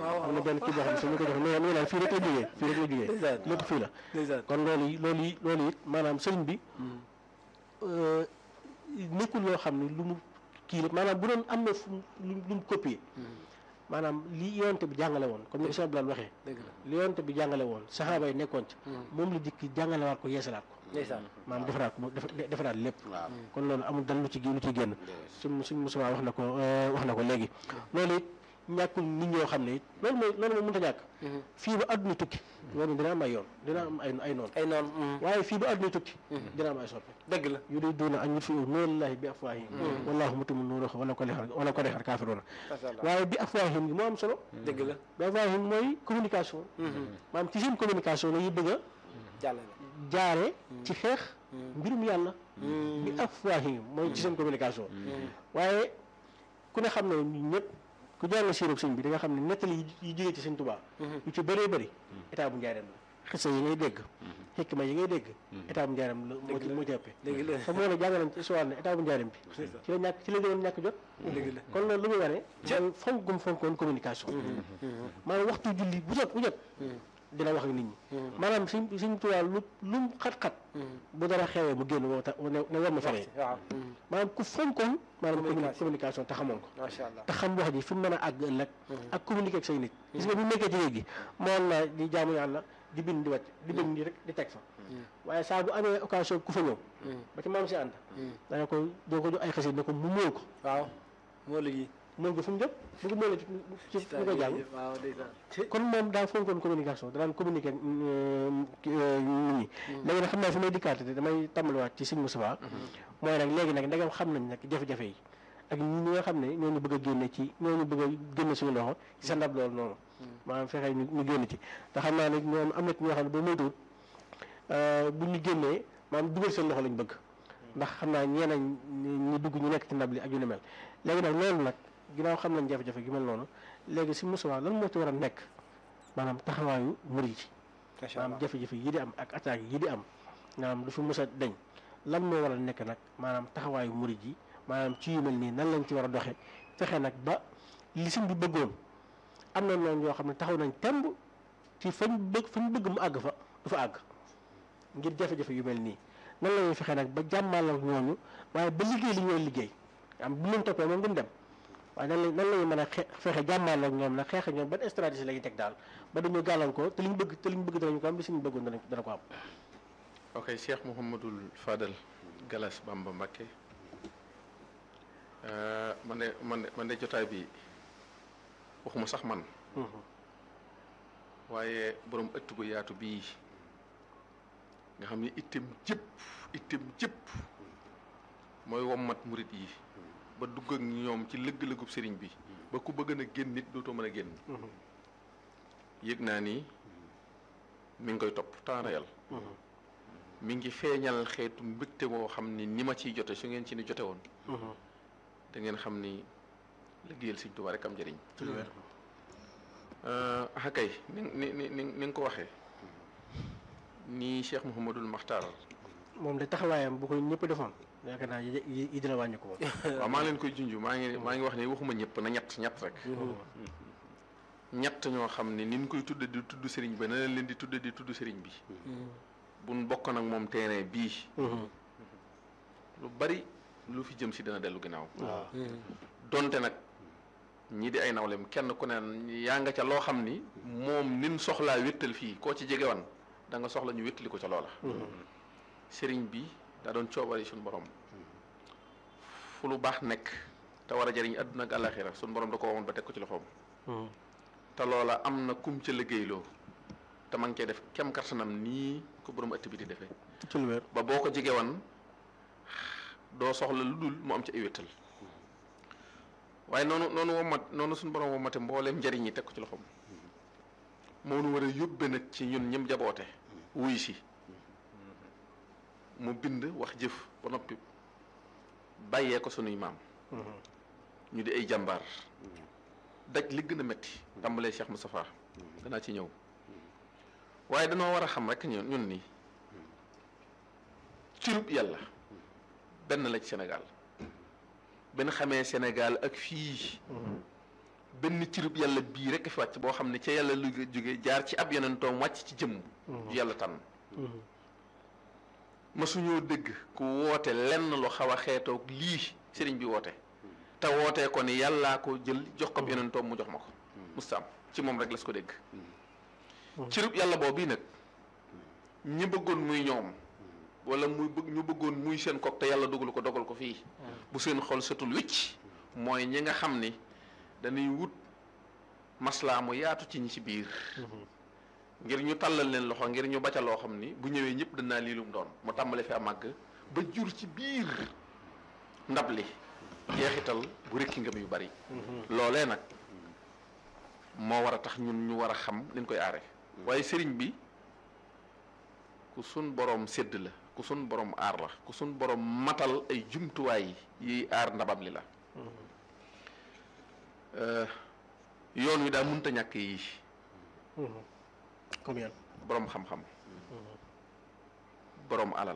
waaw am na benn kii boo xam ne su ñu ko jox nee nee naan fii rek la jógee fii rek la jógee ndeysaan lépp fii la ndeysaan kon loolu yi loolu yi loolu it maanaam sëriñ bi euh, nekkul loo xam ne lu mu kii la maanaam bu doon am na fu mu lu lu mu copier maanaam li yonte bi jàngale woon comme ni ko Cheikh Abdoulaye waxee dëgg la li yonte bi jàngale woon saxaaba yi nekkoon ci moom la dikki jàngalewaat ko yeesalaat ko ndeysaan maanaam defaraat ko mu def- defaraat lépp waaw kon loolu amul dal lu ci lu ci génn suñ suñ musuwaa wax na ko euh, wax na ko léegi loolu it ñàkkul nit ñoo xam ne it loolu mooy loolu moom mënut a ñàkk fii ba àdduna tukki yoon dina am ay yoon dina am ay ay noonu ay noonu waaye fii ba àdduna tukki dina am ay soppe dëgg la yuriduuna an yutfi'u nuurallahi bi afwaahihim wallaahu mutimmu nuurihi walaw kariha walaw kariha al-kaafiruuna macha allah waaye bi afwaahihim gi moo am solo dëgg la bi afwaahihim mooy communication maanaam ci seen communication la ñuy bëgg a jàllale jaare ci xeex mbirum yàlla bi afwaahihim mooy ci seen communication waaye ku ne xam ne ñun ñëpp ku jàng siirub sëñ bi di nga xam ne nettali yi yi jógee ci sëñ Tuubaa yu ci bëree bëri état bu njaareem la xisa yi ngay dégg xikma yi ngay dégg état bu njaareem la moo ci moo ci ëppee dëgg la te moo ne jàng nañ ci histoire ne état bu njaareem bi ci la ñàkk ci la gënoon ñàkk jot dëgg la kon loolu lu muy wane mooy fonk gum fonkoon communication maanaam waxtu julli bu jot bu jot dina wax ak nit ñi maanaam suñ suñ tubaab lu lu mu xat-xat bu dara xewee mu génn woo ta ne ne war ma fenee waaw maanaam ku fonkoon maanaam communi- Communication. communication te xamoon ko macha allah te xam wax ji fi mu mën a àgg ëllëg ak communiquer ak say nit gis nga bu nekkee ci géej gi moom na di jaamu yàlla di bind di wàcc di bind di rek di teg fa waaye saa bu amee occasion ku fa ñëw ba ci maam si ànd dana ko doo ko jox ay xasit ne ko mu móol ko waaw moo la yi móol ko fu mu jëm bu ko móolee ci ci ñu koy jàng waaw ndeysaan kon moom daa fonkoon communication danaan communiquer euh, ki- euh, nit ñi léegi nag xam naa fi may dikkaate te damay tàmbaliwaat ci Sëñ Moustapha mooy nag léegi nag ndegam xam nañ nag jafe-jafe yi ak ñi nga xam ne ñooñu bëgg a génne ci ñooñu bëgg a génne suñu loxo ci sa ndab loolu noonu maanaam fexe ñu ñu génn ci te xam naa ne ñoom am na ci ñoo xam ne ba moytuwut bu ñu génnee maanaam dugal seen loxo lañ bëgg ndax xam naa ñeneen ñi dugg ñu nekk ci ndab li ak yu ni mel léegi nag loolu nag ginnaaw xam nañ jafe-jafe gi mel noonu léegi Sëñ Moustapha lan moo ci war a nekk maanaam taxawaayu murid yi macha maanaam allah jafe-jafe yi di am ak attaques yi di am maanaam du fi mës a deñ lan moo war a nekk nag maanaam taxawaayu murid yi maanaam ci yu mel nii nan lañ ci war a doxe fexe nag ba li sëñ bi bëggoon am na noonu yoo xam ne taxaw nañ temb ci fañ bëgg fañ bëgg mu àgg fa du fa àgg ngir jafe-jafe yu mel nii nan la ñuy fexe nag ba jàmmal ak ñooñu waaye ba liggéey li ñooy liggéey am bu leen toppee moom duñ dem waaye nan la nan la ñuy mën a xe fexe jàmmal ak ñoom nag xeex ak ñoom ban stratégie la ñuy teg daal ba dañu gàllankoor te liñ bëgg te liñ bëgg danañ ko am li suñu bëggoon danañ dana ko am ok Cheikh Mouhamadul Fadal Galas Bamba Mbakke Euh, man de man de man de jotaay bi waxuma sax man waaye borom ëtt bu yaatu bii nga xam ni itam jëpp itam jëpp mooy wommat murit yi ba dugg ak ñoom ci lëgg-lëggub sëriñ bi ba ku bëgg na génn nit dootoo mën a génn yëg naa ni mi ngi koy topp temps réel mi ngi feeñal xeetu mbégte moo xam ni ni ma ciy jote su ngeen ci ni jote woon da ngeen xam ni liggéeyal Sëriñ Tuubaa rek am njëriñ ci lu wér ah kay ni ni ni ni ni nga ko waxee ni Cheikh Mouhamadul Makhtar moom de taxawaayam bu ko ñëpp defoon yaakaar naa yi yi yi dina wàññi ko moom waaw maa ngi leen koy junj maa ngi maa ngi wax ni waxuma ñëpp na ñett ñett rek ñett ñoo xam ne ni ñu koy tudde di tudd sëriñ bi na leen leen di tudde di tudd sëriñ bi buñ bokk nag moom terrain bii lu bari lu fi jëm si dana dellu ginnaaw waaw donte nag ñii di ay nawlem kenn ku ne yaa nga ca loo xam ni moom nin soxlaa wéttal fii koo ci jegewan da nga soxla ñu wéttali ko ca loola sëriñ bi daa doon coobari suñu borom fu lu baax nekk te war a jëriñ àdduna ak àllaaxira suñu borom da ko waxoon ba teg ko ci loxoom te loola am na kum ca liggéeyloo te ma ngi cee def kem kartanam nii ko borom ëtt bi di defee ci lu wér ba boo ko jegewan doo soxla lu dul mu am ci ay wéttal waaye noonu noonu womat noonu suñu borom womate mbooleem njariñ yi teg ko ci loxoom moo nu war a yóbbe nag ci ñun ñëm jaboote wuy si mu bind wax jëf ba noppi bàyyee ko sunuy maam ñu di ay jàmbaar daj li gën a metti tàmbalee Cheikh Moustapha danaa ci ñëw waaye danoo war a xam rek ñun ñun nii cirub yàlla benn la ci Sénégal benn xamee Sénégal ak fii benn cirub yàlla bii rek fi wàcc boo xam ne ca yàlla lu jóge jaar ci ab yonentoom wàcc ci jëmm ju yàlla tànn masuñoo dégg ku woote lenn lu xaw a xeetoog lii sëriñ bi woote te wootee ko ni yàllaa ko jël jox ko ab yonentoom mu jox ma ko musta am ci moom rek las ko dégg cirub yàlla boobu bii nag ñi bëggoon muy ñoom wala muy bëgg ñu bëggoon muy seen kook te yàlla dogal ko dogal ko fii bu seen xol setul wicc mooy ñi nga xam ni dañuy wut maslaa mu yaatu ci ñi ci biir ngir ñu tàllal leen loxo ngir ñu baca loo xam ni bu ñëwee ñëpp danaa lii lum doon mu tàmbale fi a màgg ba jur ci biir ndab li jeexital bu rekki ngëm yu bari loolee nag moo war a tax ñun ñu war a xam liñ koy aare waaye sëriñ bi ku sun borom sédd la ku sun borom aar la ku sun borom matal ay jumtuwaay yiy aar ndabam li la yoon wi daa mënta ñàkk yi comme yan borom xam-xam borom alal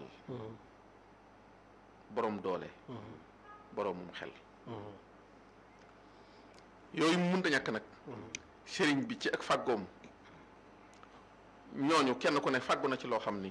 borom doole boromum xel yooyu mu mënta ñàkk nag sëriñ bi ci ak fàggoom ñooñu kenn ku ne fàggu na ci loo xam ni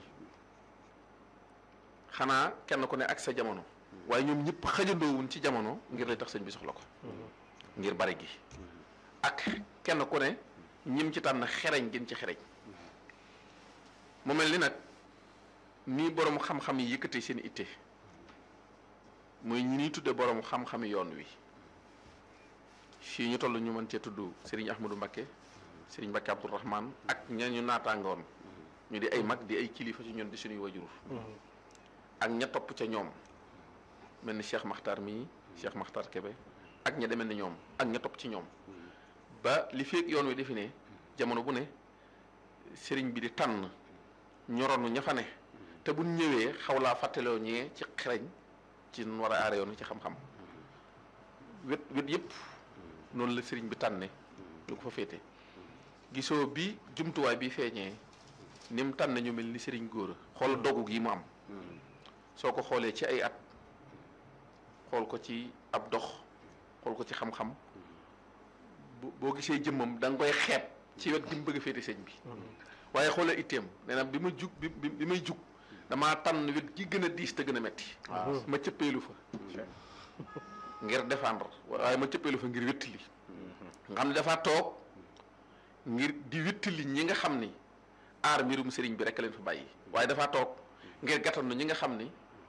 xanaa kenn ku ne ak sa jamono waaye ñoom ñëpp xajandoowuñ ci jamono ngir lay tax sëñ bi soxla ko ngir bari gi ak kenn ku ne ñim ci tànn xereñ gën ci xereñ mu mel ni nag nii borom xam-xam yi yëkkatee seen itte muy ñi ñuy tudde borom xam-xami yoon wi fii ñu toll ñu mën cee tudd Serigne Ahmadou Mbakke Serigne Mbakke Abdourahman ak ña ñu naataangoon ñu di ay mag di ay kilifa ci ñun di suñuy wajur ak ña topp ca ñoom mel ni Cheikh Makhtar mii Cheikh Makhtar Kebe ak ña demee ni ñoom ak ña topp ci ñoom ba li feeg yoon wi defi ne jamono bu ne sëriñ bi di tànn ñoronu ña fa ne te bu ñëwee xaw laa fàttaloo ñee ci xereñ ci nu war a aare yoon wi ci xam-xam wet wet yëpp noonu la sëriñ bi tànne lu ko fa féete gisoo bi jumtuwaay bi feeñee ni mu tànn ñu mel ni sëriñ góor a xool dogu gi mu am soo ko xoolee ci ay at xool ko ci ab dox xool ko ci xam-xam boo gisee jëmmam da nga koy xeeb ci wet gi mu bëgg a féete sëñ bi waaye xoolee itteem nee na bi ma jug bi bi may jug damaa tànn wet gi gën a diis te gën a metti ma cëppeelu fa ngir défendre waaye ma cëppeelu fa ngir wéttali nga xam ne dafa toog ngir di wéttali ñi nga xam ni aar mbirum sëriñ bi rek leen fa bàyyi waaye dafa toog ngir gàttandu ñi nga xam ni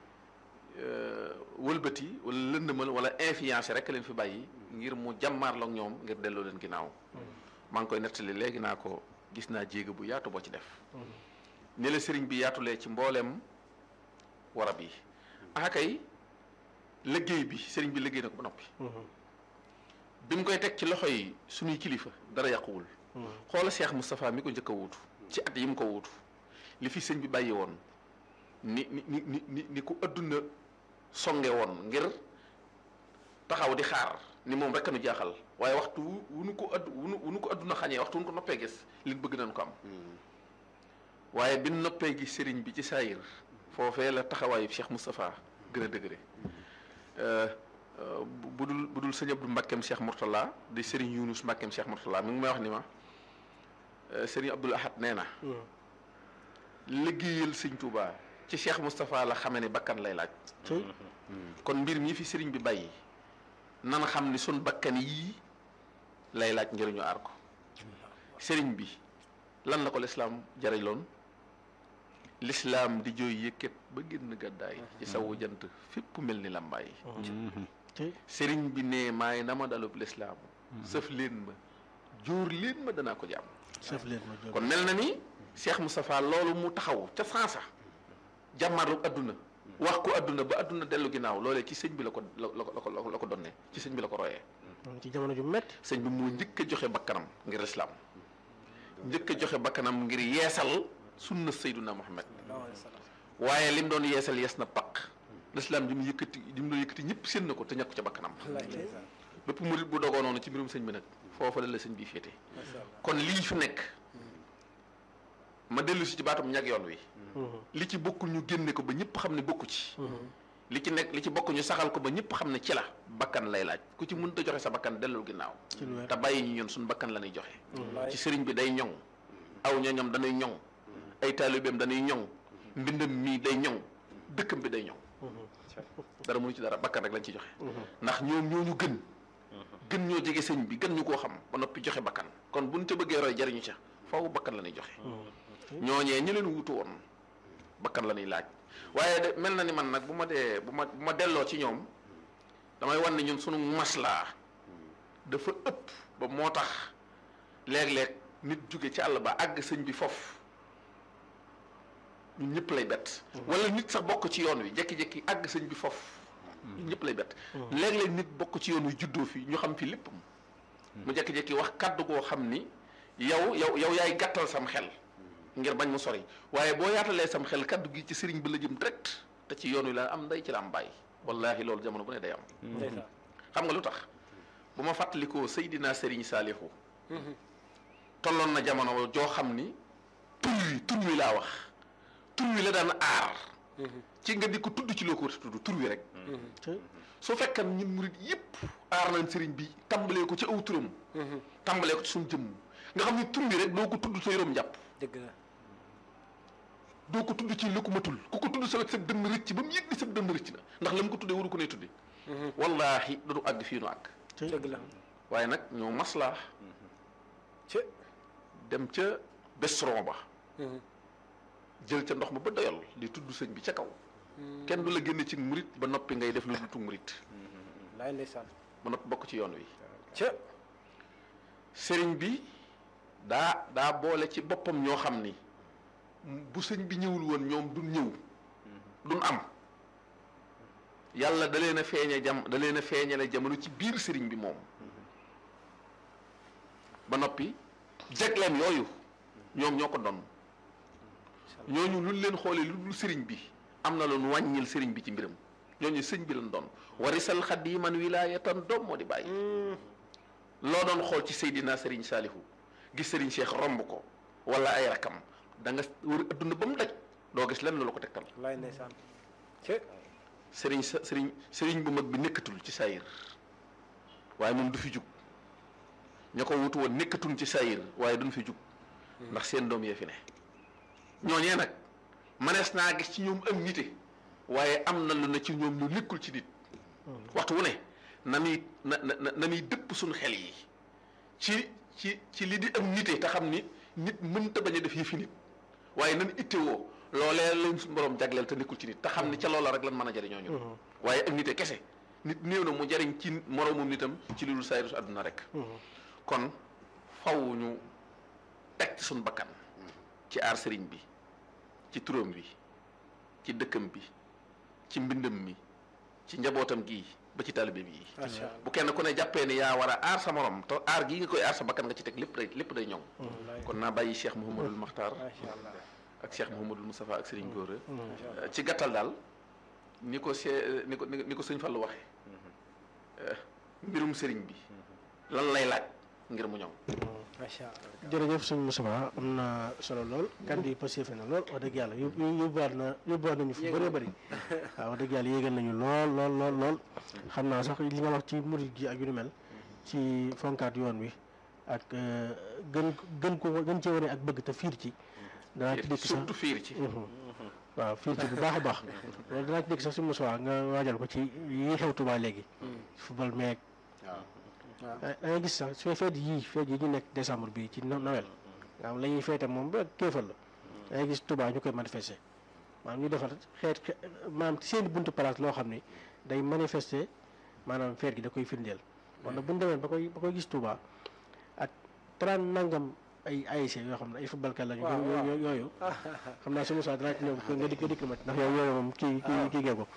wëlbati wala lëndëmal wala influence rek leen fi bàyyi ngir mu jàmmaarloog ñoom ngir delloo leen ginnaaw maa ngi koy nettali léegi naa ko gis naa jéego bu yaatu boo ci def ni la sëriñ bi yaatulee ci mbooleem warab yi ah kay liggéey bi sëriñ bi liggéey na ko ba noppi bi mu koy teg ci loxo yi suñuy kilifa dara yàquwul xoola Cheikh Moustapha mi ko njëkk a wuutu ci at yi mu ko wuutu li fi sëñ bi bàyyi woon ni ni ni ni ni ku adduna songe woon ngir taxaw di xaar ni moom rek nu jaaxal waaye waxtu wu nu ko add wu nu ko adduna xañee waxtu wu nu ko noppee gis li bëgg nañ ko am waaye bi noppee gis sëriñ bi ci saayir foofee la taxawaayu Cheikh Moustapha gën a dëgëre bu dul bu dul sëñ Abdou Mbakkeem Cheikh Mourtala di sëriñ Yunus Mbakkeem Cheikh Mourtala mi ngi may wax ni ma sëriñ Abdoul Ahad nee na liggéeyal sëñ Touba ci Cheikh Moustapha la xamee ne bakkan lay laaj kon mbir mi fi sëriñ bi bàyyi nan xam ni sun bakkan yii lay laaj ngir ñu aar ko sëriñ bi lan la ko lislaam jariñ loon lislaam di jooy yëkkat ba génn gàddaay ci sawu jant fépp mel ni làmbaay sëriñ bi ne maay na ma dalub lislaam sëf leen ma jóor leen ma danaa ko jàmm sëf leen ma jóor kon mel na ni Cheikh Moustapha loolu mu taxaw ca sansa jàmmarlu adduna wax ko adduna ba adduna dellu ginnaaw loolee ci sëñ bi la ko la ko la ko donnee ci sëñ bi la ko royee ci jamono ju métti sëñ bi moo njëkk a joxe bakkanam ngir lislaam njëkk a joxe bakkanam ngir yeesal sunna sayduna Muhammad waaye lim doon yeesal yees na paq lislaam ji mu yëkkati ji mu doon yëkkati ñëpp seen na ko te ñàkk ca bakkanam bépp murit bu dogoo noonu ci mbirum sëñ bi nag foofa la la sëñ bi féete kon lii fi nekk ma dellu si ci baatum ñag yoon wi li ci bokkul ñu génne ko ba ñëpp xam ne bokku ci li ci nekk li ci bokk ñu saxal ko ba ñëpp xam ne ci la bakkan lay laaj ku ci mënut a joxe sa bakkan dellul ginnaaw ci lu wér te bàyyi ñu ñun suñu bakkan la ñuy joxe wallaay ci sëriñ bi day ñoŋ aw ñoñam dañuy ñoŋ ay taalibeem dañuy ñoŋ mbindam mii day ñoŋ dëkkam bi day ñoŋ dara mënu ci dara bakkan rek lañ ci joxe ndax ñoom ñoo ñu gën gën ñoo jege sëñ bi gën ñu koo xam ba noppi joxe bakkan kon buñ ca bëggee roy jariñu ca faaw bakkan la ñuy joxe ñooñee ñi leen wutu woon bakkan la ñuy laaj waaye de mel na ni man nag bu ma dee bu ma bu ma delloo ci ñoom damay wan ne ñun sunu maslaa dafa ëpp ba moo tax léeg-léeg nit jóge ci àll ba àgg sëñ bi foofu ñun ñëpp lay bett wala nit sax bokk ci yoon wi jekki-jekki àgg sëñ bi foofu ñun ñëpp lay bett léeg-léeg nit bokk ci yoon wi juddoo fi ñu xam fi lépp mu jekki-jekki wax kàddu goo xam ni yow yow yow yaay gàttal sam xel ngir bañ mu sori waaye boo yaatalee sam xel kàddu gi ci sëriñ bi la jëm direct te ci yoon wi la am nday ci la am bàyyi wallaahi loolu jamono bu ne day am ndeysaan xam nga lu tax bu ma fàttalikoo Seydina Serigne Saalihu tolloon na jamono joo xam ni tur wi tur wi laa wax tur wi la daan aar ci nga di ko tudd ci loo ko war a tudd tur wi rek te su fekkan ñun murit yëpp aar nañ sëriñ bi tàmbalee ko ci aw turam tàmbalee ko ci suñu jëmm nga xam ni tur wi rek doo ko tudd sa yoroom jàpp dëgg la doo ko tudd ci lu ko matul ku ko tudd sa sa dënn rëcc ba mu yëg ni sa dënn rëcc na ndax la mu ko tuddee waru ko ne tudde wallaahi du àgg fii nu àgg te dëgg la waaye nag ñoo maslaa ci dem ca bestron ba jël ca ndox ma ba doyal di tudd sëñ bi ca kaw kenn du la génne ci murit ba noppi ngay def lu dutu murit laay ndeysaan ba noppi bokk ci yoon wi ca sëriñ bi daa daa boole ci boppam ñoo xam ni bu sëñ bi ñëwul woon ñoom duñ ñëw duñ am yàlla da leen a feeñe jam da leen a feeñale jamono ci biir sëriñ bi moom ba noppi jegleem yooyu ñoom ñoo ko doon ñooñu luñ leen xoolee lu dul sëriñ bi am na loon wàññil sëriñ bi ci mbiram ñooñu sëñ bi lañ doon warisal xadiman wilaayatan doom moo di bàyyi loo doon xool ci Seydina Serigne Saalihu gis Serigne Cheikh romb ko wala ay rakam da nga wër adduna ba mu daj doo gis lenn lu ko tegtal laay ndeysaan ca Serigne sa Serigne Serigne bu mag bi nekkatul ci saayir waaye moom du fi jug ña ko wutu woon nekkatul ci saayir waaye duñ fi jug ndax seen doom yee fi ne ñooñee nag manees naa gis ci ñoom am nite waaye am na lu ne ci ñoom lu nekkul ci nit waxtu wu ne na muy na na na muy dëpp suñu xel yi ci ci ci li di am nite te xam ni nit mënta bañ a def yëfi nit waaye nan ittewoo loolee lañ suñu borom jagleel te nekkul ci nit te xam ni ca loola rek lan mën a jariñoo ñun waaye ak nite kese nit néew na mu jariñ ci moroomum nitam ci li dul sayrus àdduna rek kon faw ñu teg ci suñu bakkan ci aar sëriñ bi ci turam bi ci dëkkam bi ci mbindam mi ci njabootam gii ba ci taalibe bi macha allah bu kenn ku ne jàppee ni yaa war a aar sa morom te aar gii nga koy aar sa bakkan nga ci teg lépp day lépp day ñoŋ kon naa bàyyi Cheikh Mouhamadul Makhtar macha allah ak Cheikh Mouhamadul Moustapha ak Serigne Gora macha allah ci gàttal daal ni ko see ni ko ni ko sëñ Fallou waxee mbirum sëriñ bi lan lay laaj ngir mu ñoŋ macha allah jërëjëf sëñ Moussa am na solo lool kàddu yi passé na lool wax dëgg yàlla yób yóbbuwaat na yóbbuwaat nañu fu bëree bëri waaw wax dëgg yàlla yéegal nañu lool lool lool lool xam naa sax li nga wax ci murid gi ak yu ni mel ci fonkaat yoon wi ak euh, gën gën ko gën cee wane ak bëgg te fiir ci danaa ci dëkk sax surtout fiir ci waaw fiir ci bu baax a baax loolu danaa ci dëkk sax sëñ Moussa nga waajal ko ci yi xew Tuubaa léegi football meeg waaw da ngay gis sax su feet yii feet yi ñu nekk décembre bi ci no- Noël nga xam la ñuy feete moom ba kéefal la da ngay gis Touba ñu koy manifester maanaam ñu defar xeet xe- maanaam ci seen buntu place loo xam ni day manifester maanaam feet gi da koy firndeel wala bu ñu demee ba koy ba koy gis Touba ak trente nangam ay ASC yoo xam ne ay football kat lañu waaw, waaw. yooyu yooyu xam naa su ma saa dinaa ci ñëw nga dikk dikk ma ci ndax yow yooyu moom kii kii kii gee ko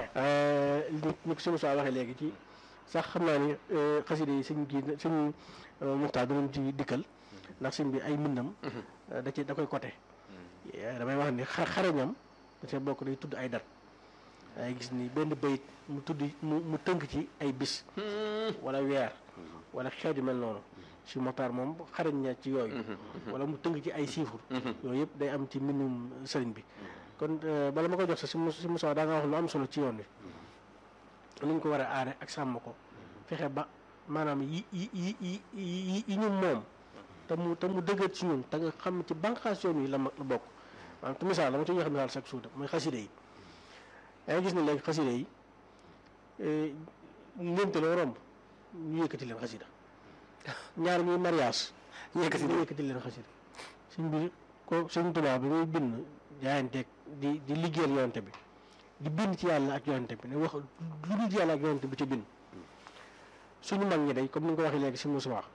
ni ni ko sëñ Moussa waxee léegi ci sax xam naa ni xasida yi sëñ gi sëñ Muxtaar danañ ci dikkal ndax sëñ bi ay mbindam da ci da koy côté damay wax ni xa xarañam da cee bokk day tudd ay dat ay gis ni benn bayit mu tudd mu mu tënk ci ay bis wala weer wala xeet yu mel noonu si Muxtaar moom xarañ na ci yooyu wala mu tënk ci ay chiffres yooyu yëpp day am ci mbindum sëriñ bi kon euh, bala ma ko jox sax si si Moussa daa nga wax lu am solo ci yoon wi ni ñu ko war a aare ak sàmm ko fexe ba maanaam yi yi yi yi yi yi ñu moom te mu te mu dëgër ci ñun te nga xam ne ci bànqaas yoon yi la ma la bokk maanaam te misaal la ma ci joxe misaal chaque jour mooy xaside yi yaa ngi gis ne léegi xaside yi eh, ngénte loo romb ñu yëkkati leen xasida ñaar ñuy mariage ñu yëkkati leen xasida suñ bi ko suñ tubaab bi muy bind jaayanteeg di di liggéeyal yonante bi di bind ci yàlla ak yonante bi ne wax lu dul ci yàlla ak yonante bi ci bind suñu mag ñi day comme ni nga ko waxee léegi si Moussa wax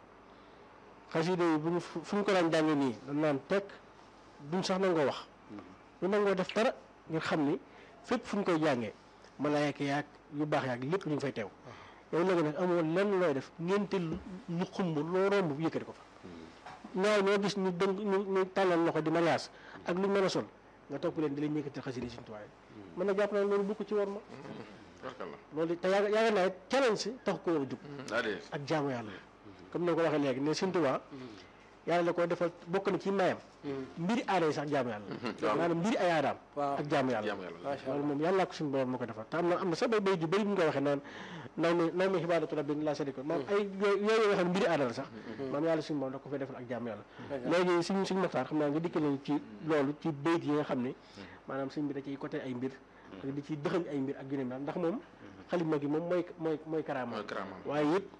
xasida yi bu ñu fu fu ñu ko daan jàngee nii dañ naan tekk duñ sax nangoo wax ñu nangoo def dara ngir xam ni fépp fu ñu koy jàngee malaayka yaag yu baax yaag lépp ñu ngi fay teew yow léegi nag amoo lenn looy def ngénte lu xumb loo romb bu yëkkati ko fa ñaaw ñoo gis ñu dëng ñu ñu tàllal loxo di mariage ak lu ñu mën a sol nga topp leen di leen yëkkati xasida yi suñu tuwaay mën na jàpp naa loolu bukk ci war ma barkalla loolu te yaaga yaaga naa it challenge si tax ko war a jug daa dee ak jaamu yàlla la comme ni nga ko waxee léegi ne Sëñ Tuubaa yàlla la ko defal bokk na ci mayam mbiri aada yi sax jaamu yàlla la maanaam mbiri ay aadaam waaw ak jaamu yàlla jaamu yàlla la macha loolu allah moom yàllaa ko suñu borom moo ko defal te am na am na sax bay bay ju bëri bu ñu ko waxee naan naw mi naw mi xibaadatu rabbi laa sharika maam ay yooyu yooyu nga xam ne mbiri aada la sax maam yàlla suñu borom da ko fay defal ak jaamu yàlla léegi suñ suñ maxtaar xam naa nga dikkal leen ci loolu ci bayt yi nga xam ne maanaam suñ bi da ciy côté ay mbir ak di ci dëxañ ay mbir ak yu ne mel ndax moom xalima gi moom mooy mooy mooy karaama mooy karaamam waaye it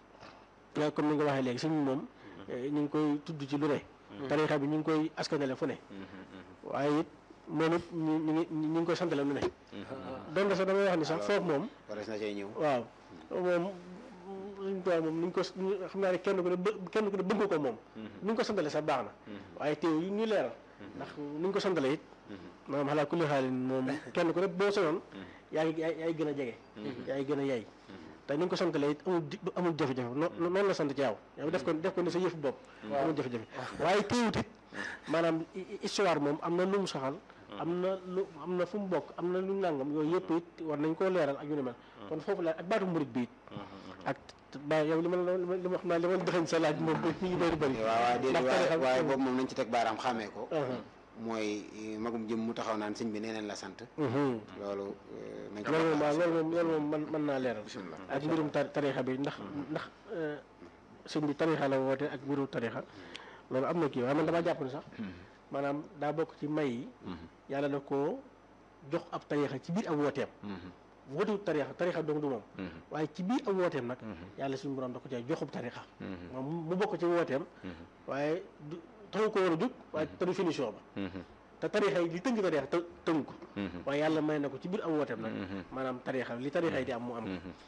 yaa comme ni nga waxee léegi suñ moom eh, ñu ngi koy tudd ci lu ne tarixa bi ñu ngi koy askanale fu ne waaye it moom it ñu ñu ngi ñu ngi koy santale lu ne donte sax damay wax ni sax foofu moom warees na cee ñëw waaw moom suñ tubaab moom ni ñu ko xam naa ne kenn ku ne bë kenn ku ne bëgg ko moom ni ñu ko santale sax baax na waaye teew yi ñu leeral ndax ni ñu ko santale it maanaam xalaa kulli xaalin moom kenn ku ne boo sonoon yaa ngi yaa yaay gën a jege yaa ngi gën a yay te ni nga ko santalee it amul di- amul jafe-jafe noo noonu la sant ci yow yow def ko def ko ne sa yëfu bopp amul jafe-jafe waaye teewut it maanaam hi- hi- histoire moom am na lu mu saxal am na lu am na fu mu bokk am na lu nangam yooyu yëpp it war nañ koo leeral ak yu ne mel kon foofu la ak baatu murit bi it ak ba yow li ma la li ma li ma xam naa li ma la dëxañ sa laaj moom mi ngi bëri bëri waaw waaw déedéet ndax waaye tarixa- waaye boobu moom nañ ci teg baaraam xàmmee ko Uh-huh. mooy eh, magum jëm mu taxaw naan sëñ bi nee neen la sant Mhm. loolu eh, nañ ci loolu moom teg waaw baaraam. loolu moom loolu moom mën mën naa leeral bisimilah ak mbirum tar tarixa bi ndax ndax eh, sëñ bi tarixa la woote ak mbirum tarixa loolu am na kii waaye man damaa jàpp ne sax maanaam daa bokk ci may yi yàlla da koo jox ab tarixa ci biir ab wooteem wootewut tarixa tarixa dong du moom waaye ci biir ab wooteem nag yàlla suñu borom da ko cee joxub tarixa moom mu bokk ci wooteem waaye du taxu ko war a jug waaye te du finition ba te tarixa yi li tënk tarixa të tënk ko waaye yàlla may na ko ci biir am wooteem nag maanaam tarixa li tarixa yi di am mu am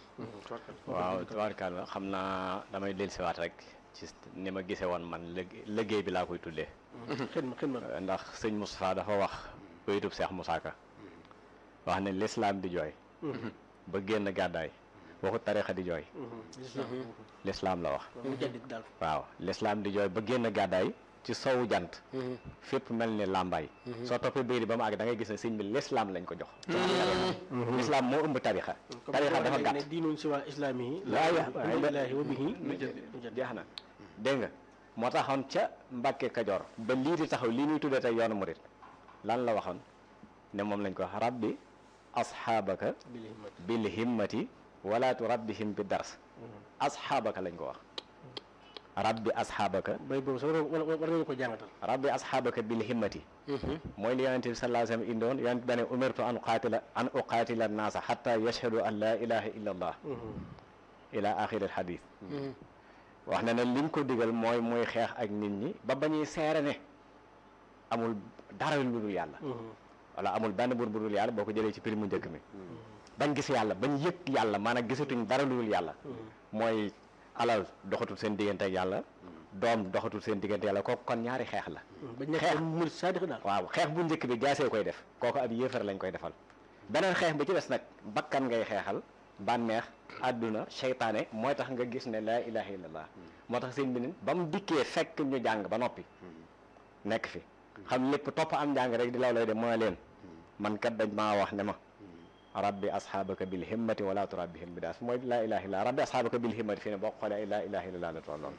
waaw tubaarkàlla xam naa damay dellusiwaat rek ci ni ma gisee woon man lëg- liggéey bi laa koy tuddee xidma xidma ndax sëñ Moustapha dafa wax baytub Seex Musaa Ka wax ne lislaam di jooy ba génn gàddaay waxu tarixa di jooy lislaam la wax mu jaddit daal waaw lislaam di jooy ba génn gàddaay ci sowu jant fépp mel ni làmbaay soo toppee bayri ba mu àgg da ngay gis ne sëñ bi lislaam lañ ko jox lislaam moo ëmb tarixa tarixa dafa gàtt ne diinun si waa islaami yi laa ya alhamdulilahi wa bihi jeex na dégg nga moo taxoon ca Mbàkke Kajoor ba lii di taxaw lii ñuy tuddee tey yoonu murit lan la waxoon ne moom lañ ko wax rabbi asxaabaka bil himmati wala tu rabbihim bi dars asxaabaka lañ ko wax rabbi asxaabaka bay boobu sax war war war nañu ko jàngatal rabbi asxaabaka bil himmati mooy li yonente bi sallallahu alayhi wa sallam indoon yonente dane umirtu an uqaatila an uqaatila naasa xatta yashhadu an laa ilaha illa allah ila axiri al xadis wax na ne liñ ko digal mooy muy xeex ak nit ñi ba bañuy seere ne amul dara lu dul yàlla wala amul benn buur bu dul yàlla boo ko jëlee ci prix mu njëkk mi bañ gis yàlla bañ yëg yàlla maanaam gisatuñ dara lu dul yàlla mooy alal doxatul seen diggante ak yàlla doom doxatul seen diggante yàlla kooku kon ñaari xeex la ba nekk xeex. murit saadix daal waaw xeex bu njëkk bi jaasee koy def kooku ab yéefar lañ koy defal beneen xeex bi ci des nag bakkan ngay xeexal bànneex àdduna seytaane mooy tax nga gis ne laa ilaha illallah moo tax seen bi nin ba mu dikkee fekk ñu jàng ba noppi nekk fi xam lépp topp am njàng rek di law lay de mooy leen man kat dañ maa wax ne ma rabbi asxaabaka bil himmati wala turabbihim bi daas mooy laa ilaha illallah rabbi asxaabaka bil himmati fii ne boo xoolee laa ilaha illallah la tolloon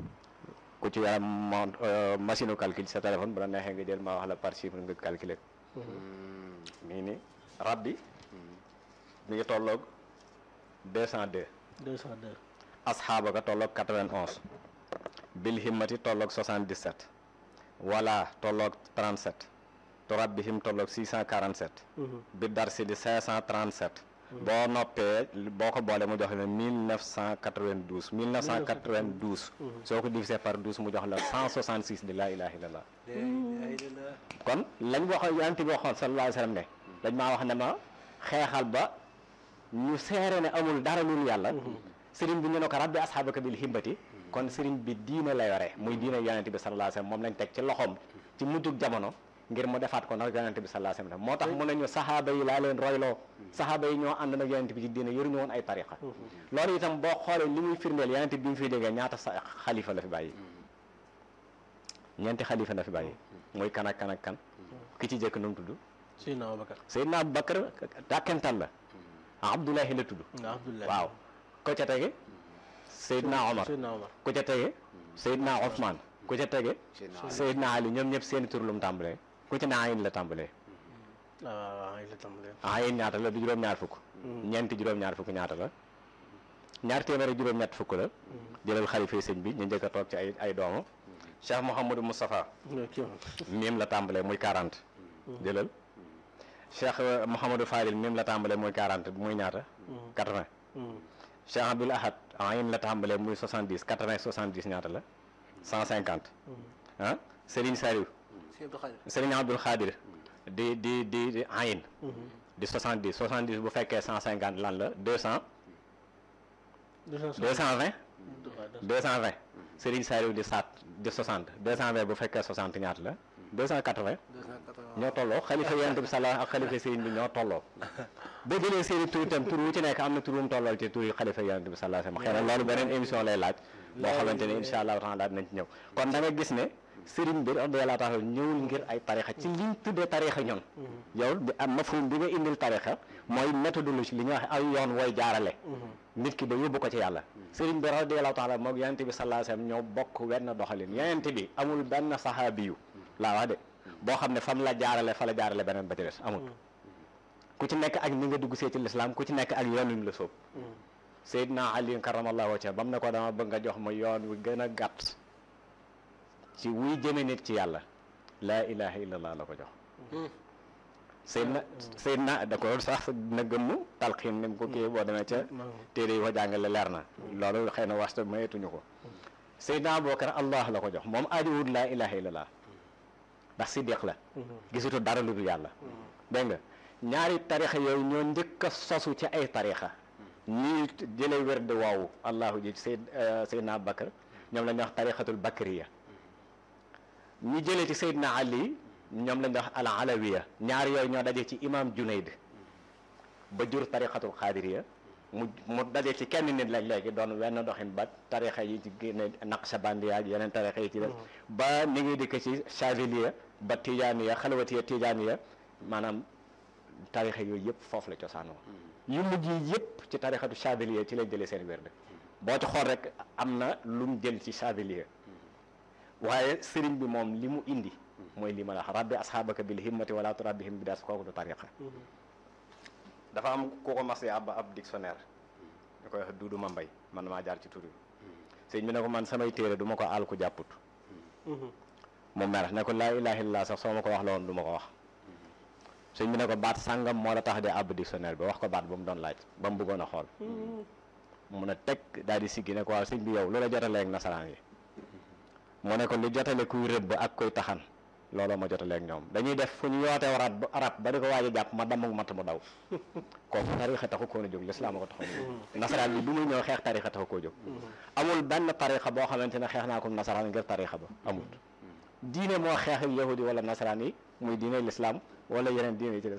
ku ci yaram mon machine u calcul sa téléphone bu la neexee nga jël ma wax la par chiffre nga calculer mi ngi ni rabbi mi ngi tolloog deux cent deux 202 asxaaba ka tolloog 91 bil himmati tolloog 77 wala tolloog 37 turabbihim tolloog 647 bi darsi di 537 boo noppee boo ko boole mu jox la 1992 1992 soo ko divisé par 12 mu jox la 166 di laa ilaha illallah kon lañ waxoon yonent bi waxoon sallallahu alayhi wa sallam ne dañ maa wax ne ma xeexal ba ñu seere ne amul dara lul yàlla sëriñ bi ñu ne ko rabbi asxaabaka bil himbati kon sëriñ bi diine la yore muy diine yonent bi sallallahu alayhi wa sallam moom lañ teg ci loxoom ci mujjug jamono ngir mu defaat ko nag yonent bi sallallahu alayhi wa sallam moo tax mu ne ñu saxaaba yi laa leen royloo saxaaba yi ñoo ànd nag yonent bi ci diine yoruñu woon ay tariqa loolu itam boo xoolee li muy firndeel yonent bi mu fiy déggee ñaata sa xalifa la fi bàyyi ñeenti xalifa la fi bàyyi muy kan ak kan ak kan ki ci jëkk nu mu tudd Seydina Abubakar Seydina Abubakar dàkkental la Abdoulahi la tudd Abdullah waaw ko ca tege Seydina Omar Seydina Omar ku ca tege Seydina Ousmane ku ca tege Seydina Ali ñoom ñëpp seeni tur lu mu tàmbalee ku ci ne ayin la tàmbalee waaw waaw waaw ay la tàmbalee ayin ñaata la du juróom-ñaar fukk ñeenti juróom-ñaar fukk ñaata la ñaar téeméer ak juróom-ñett fukk la jëlal xalifa sëñ bi ñu njëkk a toog ci ay ay doomu Cheikh Mouhamadou Moustapha kii moom mim la tàmbalee muy 40 jëlal Cheikh Mouhamadou Fadil mim la tàmbalee muy 40 muy ñaata 80 Cheikh Abdoul Ahad ayin la tàmbalee muy 70 80 70 ñaata la 150 ah Serigne Saliou Serigne Abdoul Khadir di di di di ayin di 70 70 bu fekkee 150 lan la 200 220 220 Serigne Saliou di saat di 60 220 bu fekkee 60 ñaata la 280 ñoo tolloo xalifa yonent bi sala ak xalifa sëriñ bi ñoo tolloo boo jëlee seeni tur itam tur wu ci nekk am na tur wu mu tollool ci tur yi xalifa yonent bi sala sama xëy na loolu beneen émission lay laaj boo xamante ne insha allahu taala dinañ ci ñëw kon da nga gis ne sëriñ bi radiyallahu taala ñëwul ngir ay tarixa ci liñ tuddee tarixa ñoom yow bi am mafhum bi nga indil tarixa mooy méthodologie li ñuy wax ay yoon wooy jaarale nit ki ba yóbbu ko ci yàlla sëriñ bi radiyallahu taala moog yonent bi sallallahu alayhi wasallam ñoo bokk wenn doxalin yonent bi amul benn saxaabiyu laa wax de boo xam ne fam la jaarale fa la jaarale beneen ba ci des amul ku ci nekk ak ni nga dugg see ci lislaam ku ci nekk ak yoon wi mu la sóob Seydina Ali karamallahu wajha bam ne ko dama bëgg nga jox ma yoon wi gën a gàtt ci wuy jëme nit ci yàlla laa ilaha illallah la ko jox Seydina Seydina da ko sax dina gëmm talxiin ni mu ko kii boo demee ca téere yi ko jàngale leer na loolu xëy na wasta mayetuñu ko Seydina Abubakar allah la ko jox moom aadiwut laa ilaha illallah ndax siddiq la gisutu dara lu dul yàlla dégg nga ñaari tarixa yooyu ñoo njëkk a sosu ci ay tarixa ñii jëlee wérde woowu allahu ji sayd saydna abubakar ñoom la ñuy wax tarixatul bakriya ñi jëlee ci saydna ali ñoom la ñuy wax al alawiya ñaar yooyu ñoo daje ci imam junayd ba jur tarixatul xaadiriya mu mu daje ci kenn nit lañ léegi doon wenn doxin ba tarixa yi ci génne naqshabandiya ak yeneen tarixa yi ci def ba ni ngi dikk ci chaziliya ba tijaaniya xalwatiya tijaaniya maanaam tarixa yooyu yëpp foofu la cosaanoo yu mujj yi yëpp ci tarixatu chaziliya ci lañ jëlee seen wérde boo ci xool rek am na lu mu jël ci chaziliya waaye sëriñ bi moom li mu indi mooy li ma la wax rabbi asxaabaka bil himmati wala turabbihim bi das kooku du tariqa dafa am ku ko mas ab ab dictionnaire ñu koy wax duudu ma mbay man maa jaar ci tur yi sëñ bi ne ko man samay téere du ma ko àll ku jàpput mu mer ne ko laa ilaha illallah sax soo ma ko wax la woon du ma ko wax sëñ bi ne ko baat sàngam moo la tax de ab dictionnaire bi wax ko baat ba mu doon laaj ba mu bëggoon a xool mun a teg daal di siggi ne ko waaw sëñ bi yow lu la jotalee ak nasaraan yi mu ne ko lu jotale kuy rëbb ak kuy taxan looloo ma jotaleeg ñoom dañuy def fu ñu yootee waraat ba arab ba di ko waaj a jàpp ma damm matt mu daw kooku tarixa taxu koo a jóg lislaam a ko taxoon a jóg nasaraan bi bu muy ñëw xeex tarixa taxu koo jóg amul benn tarixa boo xamante ne xeex naa ko nasaraan ngir tarixa ba amul diine moo xeex ak yahudi wala nasaraan yi muy diine lislaam wala yeneen diine yi ci des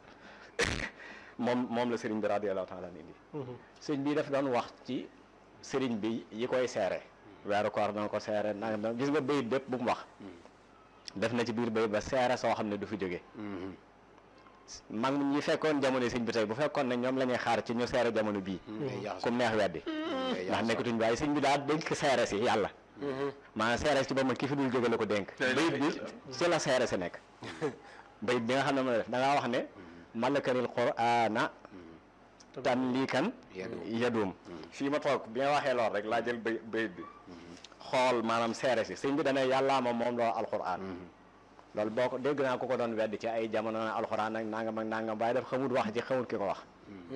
moom moom la sëriñ bi radiyallahu taala indi sëriñ bi daf doon wax ci sëriñ bi yi koy seere weeru koor dana ko seere nanga gis nga bayit bépp bu mu wax def na ci biir bayit ba seere soo xam ne du fi jóge mag ñi fekkoon jamono sëñ bi tey bu fekkoon ne ñoom la ñuy xaar ci ñu seere jamono bii kum neex weddi ndax nekkatuñ waaye sëñ bi daal dénk seere si yàlla maanaam seere si ba ma ki fi dul jóge la ko dénk bayit bi ci la seere si nekk bayit bi nga xam ne mën a def da ngaa wax ne malakanil qur'ana tamlikan Yadum. yadum fii ma toog bi nga waxee lool rek laa jël bay bayit bi xool maanaam seere si sëñ bi dana yàllaa ma moom loo alquran loolu boo ko dégg naa ko ko doon wedd ci ay jamono na alquran ak nangam ak nangam waaye daf xamut wax ji xamut ki ko wax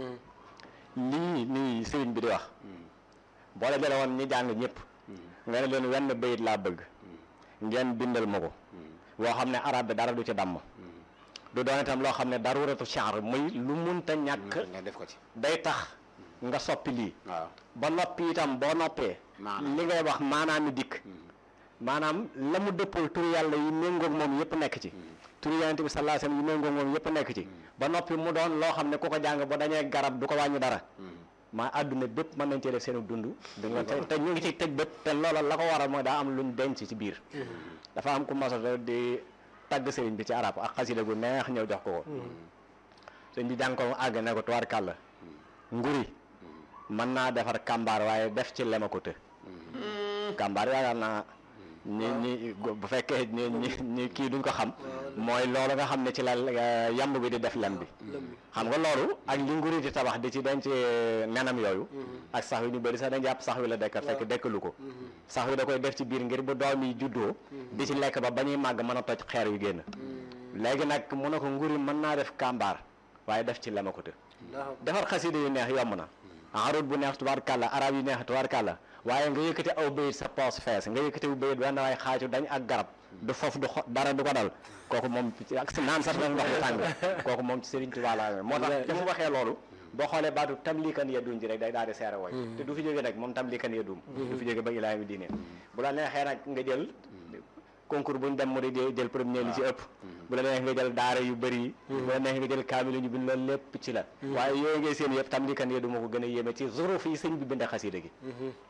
lii nii sëriñ bi di wax boo la jële woon ñi jàng ñëpp nga ne leen wenn bayit laa bëgg ngeen bindal ma ko boo xam ne arab bi dara du ci damm du doon itam loo xam ne daruratu sha'r muy lu munta ñàkk nga def ko ci day tax nga soppi lii waaw ba noppi itam boo noppee Maanaam. li ngay wax maanaam mi dikk maanaam la mu dëppal turu yàlla yi méngoog moom yëpp nekk ci turu yonente bi sallallahu alayhi wasallam yi méngoog moom yëpp nekk ci ba noppi mu doon loo xam ne ku ko jàng ba dañee garab du ko wàññi dara maa àdduna bépp mën nañ cee def seenu dund du nga te te ñu ngi ci tëj bët te loola la ko waral mooy daa am luñ denc ci biir dafa am ku masata di tagg sëriñ bi ci arab ak xasida gu neex ñëw jox ko ko sëñ bi jàng ko mu àgg ne ko tubaarkàlla nguri mën naa defar kàmbaar waaye def ci lema ko të kàmbaar yaakaar naa ñi ñi bu fekkee ñi ñi ñi kii duñ ko xam mooy loolu nga xam ne ci la eh, yamb bi di def lem bi xam nga loolu ak li nguri di tabax di ci denc nenam yooyu ak sax wi ñu bëri sax dañ jàpp sax wi la dekkat fekk dekkalu ko sax wi da koy def ci biir ngir bu doom yi juddoo di ci lekk ba ba ñuy màgg mën a toj xeer yu génn léegi nag mu ne ko nguri mën naa def kàmbaar waaye def ci lema ko të defar xasida yu neex yomb na arut bu neex tubaarkàlla arab yu neex tubaarkàlla waaye nga yëkkati aw bayit sa poos fees nga yëkkati aw bayit benn waaye xaaju dañ ak garab du foofu du xo dara du ko dal kooku moom ci ak si naan sax nag ndox mu tàng kooku moom ci Serigne Touba la amee moo tax te mu waxee loolu boo xoolee baatu tamlikan yadum ji rek day daal di seere wooy te du fi jóge nag moom tamlikan yadum du fi jóge ba ilaa mi diine bu la neexee nag nga jël concours bu ñu dem mu di jël premier li ci ëpp bu la neexee nga jël daara yu bëri yi bu la neexee nga jël kaamil yu ñu bind loolu lépp ci la waaye yooyu ngay seen yëpp tamlikan yadum moo ko gën a yéeme ci zuruf yi sëñ bi binde xasida gi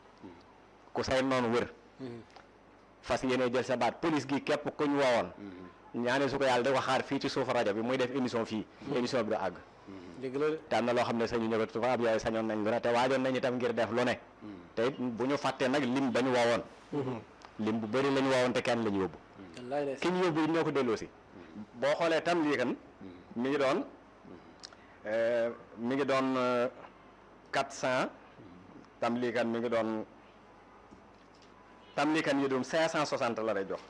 ku say noonu wër fas yéene jël sa baat police gi képp kuñ woowoon ñaane su ko yàlla da ko xaar fii ci suufu rajo bi muy def émission fii émission bi du àgg dëgg la de te am na loo xam ne sañu ñëwat tubaab yooyu sañoon nañ lu ne te waajoon nañ itam ngir def lu ne te it bu ñu fàttee nag lim ba ñu woowoon lim bu bëri la ñu woowoon te kenn la ñu yóbbu wallaay de ki ñu yóbbu it ñoo ko delloo si boo xoolee tam lii kan mi ngi doon euh, mi ngi doon quatre cent tam lii kan mi ngi doon tam lii kan yi doon cinq cent soixante la lay jox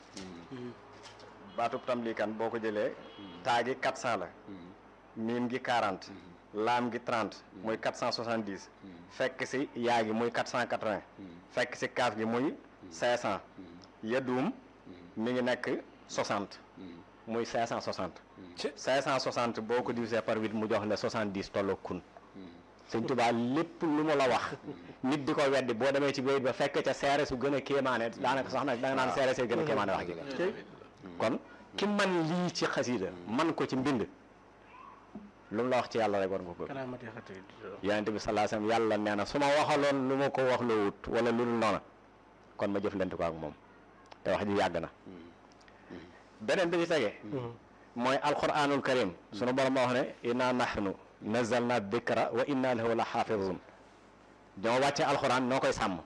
baatub tam lii kan boo ko jëlee taa gi quatre cent la miim gi quarante laam gi trente muy quatre cent soixante dix fekk si yaa gi muy quatre cent quatre vingt fekk si kaaf gi muy cinq cent yedduum mi ngi nekk soixante muy cinq cent soixante ci cinq cent soixante boo ko divisé par huit mu jox la soixante dix tolloo kun sëñ Tuubaa lépp lu mu la wax nit di ko weddi boo demee ci bayit ba fekk ca seere su gën a kéemaane daanaka sax nag da nga naan seere see gën a kéemaane wax ji kon ki man lii ci xasiida man ko ci mbind lu mu la wax ci yàlla rek war nga ko gëm karaamati xati yonent bi sallallahu alayhi wasallam yàlla nee na su ma waxaloon lu ma ko wax loo wut wala lu dul noona kon ma jëflante ko ak moom te wax ji yàgg na beneen bi ci tege mooy alquranul karim sunu borom ma wax ne inna nahnu nazalna dikra wa inna lahu la xaafizun ñoo wàcce alquran noo koy sàmm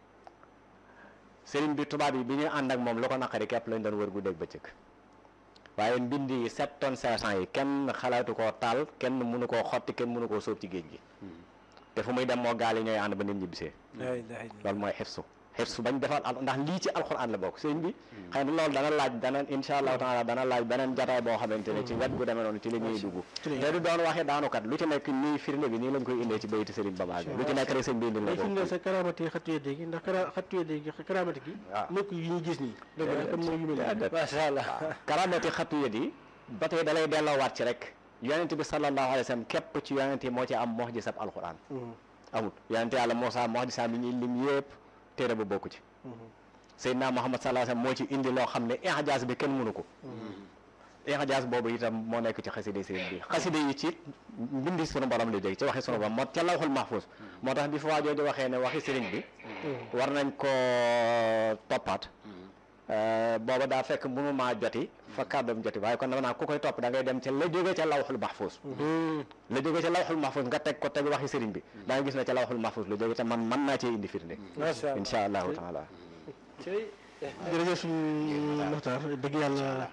sëriñ bi tubaab yi bi ñuy ànd ak moom lu ko naqari képp lañ doon wër guddeeg bëccëg waaye mbind yi sept tonnes cinq cent yi kenn xalaatu koo taal kenn mënu koo xotti kenn mënu koo sóob ci géej gi te fu muy dem moo gaal yi ñooy ànd ba nit ñi bisee la ilaha illallah loolu mooy xifsu xifsu bañ defal al ndax lii ci alxuraan la bokk sëriñ bi xëy na loolu dana laaj dana insha allahu taala dana laaj beneen jataay boo xamante ne ci wet gu demee noonu ci la ñuy dugg te du doon waxee daanukat lu ci nekk nii firnde bi nii lañ koy indee ci bayti sëriñ ba baag lu ci nekk rek sëñ bi indil la day ko firndeel sa karaamati xattu yedde gi ndax kara xattu yedde gi karaamati gi waaw. nekk yi ñu gis nii dëgg la comme mooy yu mel nii macha allah karamati xattu yët yi ba tey dalay delloowaat ci rek yonent bi sallallahu alayhi wa sallam képp ci yonent yi moo ci am mox ji sab alxuraan amul yonent yàlla Muusaa mox ji sam yi ñuy lim yëpp téere ba bokku ci Seydina Muhammad sallallahu alayhi wa sallam moo ci indi loo xam ne ijaaz bi kenn mënu ko ijaaz boobu itam moo nekk ci xaside sëriñ bi xaside yi ci mbindi sunu borom la jóge ci waxi sunu borom moo ca lawxul mahfuz moo tax bi fa waajoo di waxee ne waxi sëriñ bi war nañ koo toppaat booba daa fekk mënu maa joti fa kàddoom joti waaye kon dama naa ku koy topp da ngay dem ca la jóge ca lawxul mahfuz la jóge ca lawxul mahfuz nga teg ko teg waxi sëriñ bi da nga gis ne ca lawxul mahfuz la jóge te man mën naa cee indi firnde macha allah insha allahu taala ci jërëjëf suñu Muxtaar dëgg yàlla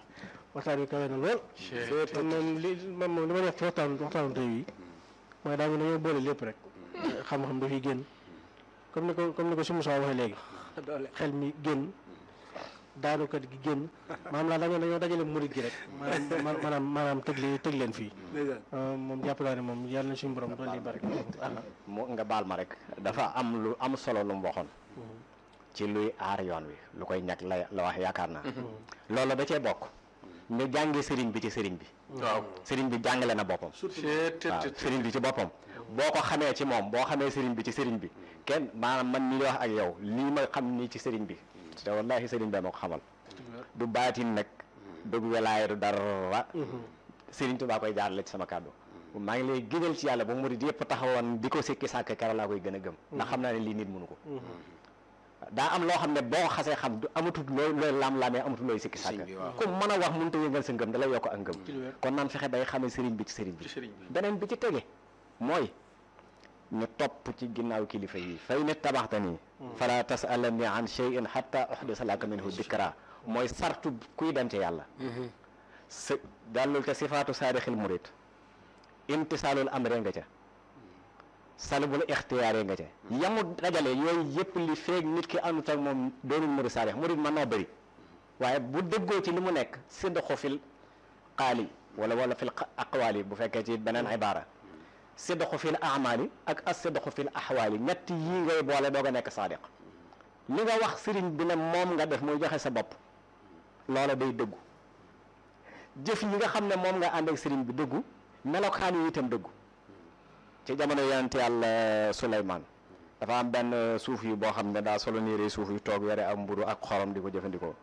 waxtaan wi kawe na lool man moom li man moom li ma def ci waxtaan waxtaanu tey wi mooy daa mel ne dañoo boole lépp rek xam-xam dafay génn comme ni ko comme ni ko si Moussa waxee léegi doole xel mi génn daanukat gi génn maanaam laa dañoo dañoo dajale murit gi rek maanaam maanaam maanaam tëg leen tëg leen fii ndeysaan moom jàpp naa ne moom yàlla na suñu borom doon li bari mu nga baal ma rek dafa am lu am solo lu mu waxoon ci luy aar yoon wi lu koy ñag la la wax yaakaar naa loolu da cee bokk ñu jàngee sëriñ bi ci sëriñ bi waaw sëriñ bi jàngale na boppam seet waaw sëriñ bi ci boppam boo ko xamee ci moom boo xamee sëriñ bi ci sëriñ bi kenn maanaam man mii di wax ak yow lii ma xam nii ci sëriñ bi te wallahi sëriñ bi ma ko xamal du baatin nag du welaay du dara sëriñ Tuubaa koy jaarale ci sama kàddu maa ngi lay gënal ci yàlla ba murid yëpp taxawoon di ko sikki sàkk keroog laa koy gën a gëm ndax xam naa ne lii nit mënu ko daa am loo xam ne boo ko xasee xam du amatul looy looy lam-lamee amatul looy sikki sàkk Sëriñ bi waaw. ku mën a wax mënut a yëngal sa ngëm da lay yokk ak ngëm ci lu wér. kon naan fexe bay xamee sëriñ bi ci sëriñ bi ci sëriñ bi beneen bi ci tege mooy ñu topp ci ginnaaw kilifa yi fay ne tabaxta nii fala tasalani an cheyin xatta uhdisa laka minhu dikra mooy sartu kuy dem ci yàlla sa dallul te sifaatu saadixil murid imtisaalul amre nga ca salbul ixtiyaare nga ca yamu dajale yooyu yëpp li feeg nit ki àndut ak moom doonul murid saadix murid mën naa bëri waaye bu déggoo ci li mu nekk sidqu fil qaali wala wala fil aqwaali bu fekkee ci beneen ibaara sidqu fil amaali ak as sidqu fil axwaali ñett yii ngay boole doog a nekk saadiq li nga wax sëriñ bi ne moom nga def muy joxe sa bopp loola day dëggu jëf yi nga xam ne moom nga ànd ak sëriñ bi dëggu melokaan yi itam dëggu ci jamono yonent yàlla Suleymaan dafa am benn suuf yu boo xam ne daa solo niiree suuf yu toog yore am mburu ak xorom di ko jëfandikoo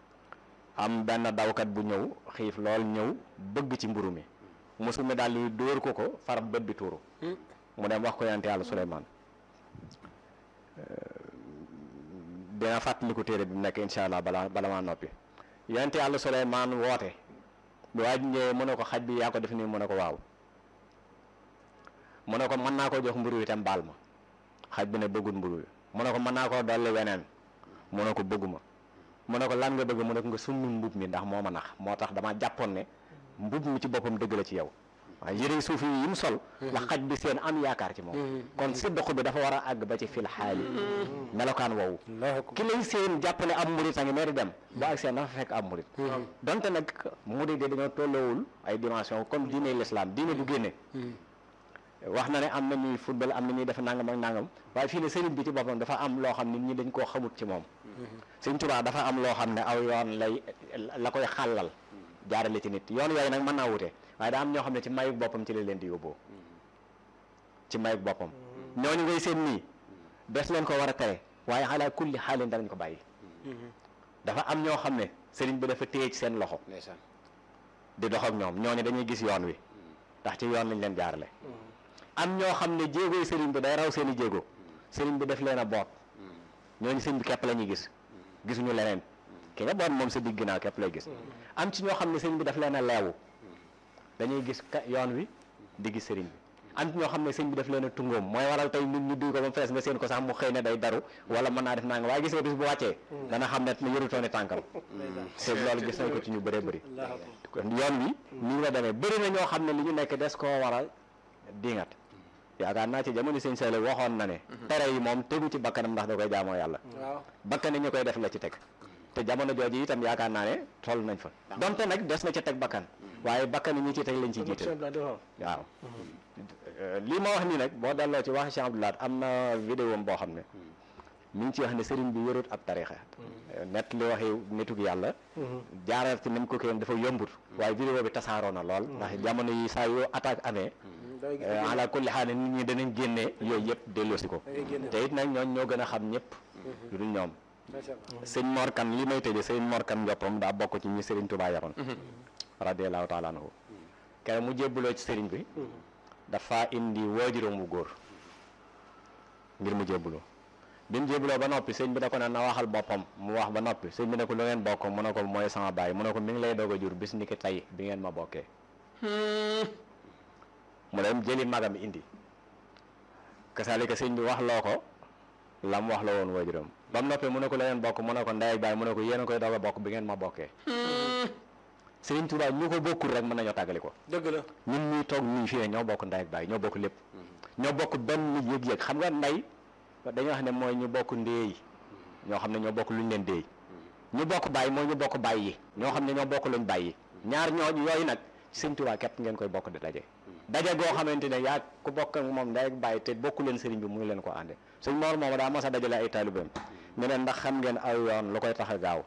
am benn dawkat bu ñëw xiif lool ñëw bëgg ci mburu mi musu mi daal di dóor ko ko far bët bi tuuru mu dem wax ko yonent yàlla Suleymaan dina fàttaliku téere bi mu nekk incha allah bala bala maa noppi yonent yàlla Suleymaan woote bi waa ji ñëwee mu ne ko xaj bi yaa ko def nii mu ne ko waaw mu ne ko mën naa koo jox mburu wi tam baal ma xaj bi ne bëggul mburu wi mu ne ko mën naa koo dolli weneen mu ne ko bëgguma mu ne ko lan nga bëgg mu ne ko nga summi mbub mi ndax moo ma nax moo tax dama jàppoon ne mbub mi ci boppam dëgg la ci yow waaye yëre suuf yi mu sol la xaj bi seen am yaakaar ci moom kon siddoq bi dafa war a àgg ba ci fil xaali melokaan woowu ki lay seen jàpp ne am murit a ngi nee di dem bu ak seen dafa fekk am murit donte nag murit de dañoo tolloowul ay dimension comme diine l'islam diine du génne wax na ne am na ñuy football am na ñuy def nangam ak nangam waaye fii ne sëriñ bi ci boppam dafa am loo xam ne ñi dañ koo xamut ci moom sëriñ Tuubaa dafa am loo xam ne aw yoon lay la koy xàllal jaarale ci nit yoon yooyu nag mën naa wute waaye daa am ñoo xam ne ci mayug boppam ci la leen di yóbboo ci mayug boppam ñooñu ngay seen nii des leen ko war a tere waaye xalaa kulli xaalin danañ ko bàyyi dafa am ñoo xam ne sëriñ bi dafa téye ci seen loxo ndeysaan di dox ak ñoom ñooñu dañuy gis yoon wi ndax ci yoon lañ leen jaarale am ñoo xam ne jéegoy sëriñ bi day raw seen i jéego sëriñ bi def leen a boot ñooñu sëriñ bi képp la ñuy gis gisuñu leneen ki nga boot moom sa digg ginnaaw képp lay gis am ci ñoo xam ne sëriñ bi daf leen a leewu dañuy gis ka yoon wi di gis sëriñ bi am ci ñoo xam ne sëriñ bi daf leen a tungoom mooy waral tey nit ñu duy ko ba mu fees nga seen ko sax mu xëy ne day daru wala mën naa def naa nga waaye gis nga bis bu wàccee dana xam ne yërutooni tànkam te loolu gis nañ ko ci ñu bëree bëri kon yoon wi nii la demee bëri na ñoo xam ne li ñu nekk des koo war a dingat yaakaar naa ci jamono sëñ Saliou waxoon na ne tere yi moom tegu ci bakkanam ndax da koy jaamoo yàlla waaw bakkan yi ñu koy def la ci teg te jamono jooju itam yaakaar naa ne toll nañ fa donte nag des na ci teg bakkan waaye bakkan yi ñi ci teg lañ ci jiital waaw lii ma wax nii nag boo delloo ci wax Cheikh Abdoulaye am na vidéo am boo xam ne mi ngi ci wax ne sëriñ bi yorut ab tarixa net li waxi nitug yàlla jaaral ci nañ ko kéen dafa yombut waaye vidéo bi tasaaroo na lool ndax jamono yi saa yoo attaque amee ala kulli xaal nit ñi danañ génne yooyu yëpp delloosi ko te it nag ñooñ ñoo gën a xam ñëpp lu dul ñoom sëñ Morkan li may tëje sëñ Morkan Njoppam daa bokk ci ñi sëriñ Tuubaa yaroon radiallahu taala anhu kere mu jébbuloo ci sëriñ bi dafa indi waajuram wu góor ngir mu jébbuloo bi mu jébbuloo ba noppi sëñ bi da ko ne na waxal boppam mu wax ba noppi sëñ bi ne ko lu ngeen bokk mu ne ko mooy sama baay mu ne ko mi ngi lay doog a jur bis ni ki tey bi ngeen ma bokkee mu dem jëli magam indi kasaalika sëñ bi wax loo ko la mu wax la woon waajuram ba mu noppee mu ne ko la ngeen bokk mu ne ko ndey ak baay mu ne ko yéen a koy doog a bokk bi ngeen ma bokkee Serigne Touba ñu ko bokkul rek mën nañoo tàggali ko dëgg la ñun ñuy toog nii fii ne ñoo bokk ndey ak baay ñoo bokk lépp ñoo bokk benn yëg-yëg xam nga ndey dañoo wax ne mooy ñu bokk ndéey ñoo xam ne ñoo bokk luñ leen déey ñu bokk baay mooy ñu bokk baay yi ñoo xam ne ñoo bokk luñ baay yi ñaar ñoo yooyu nag Serigne Touba képp ngeen koy bokk di daje daje goo xamante ne yaa ku bokk ak moom ndey ak baay te bokku leen sëriñ bi muy leen ko ànde suñ moor moom daa mas a dajale ay taalibeem ne leen ndax xam ngeen aw yoon lu koy tax a gaaw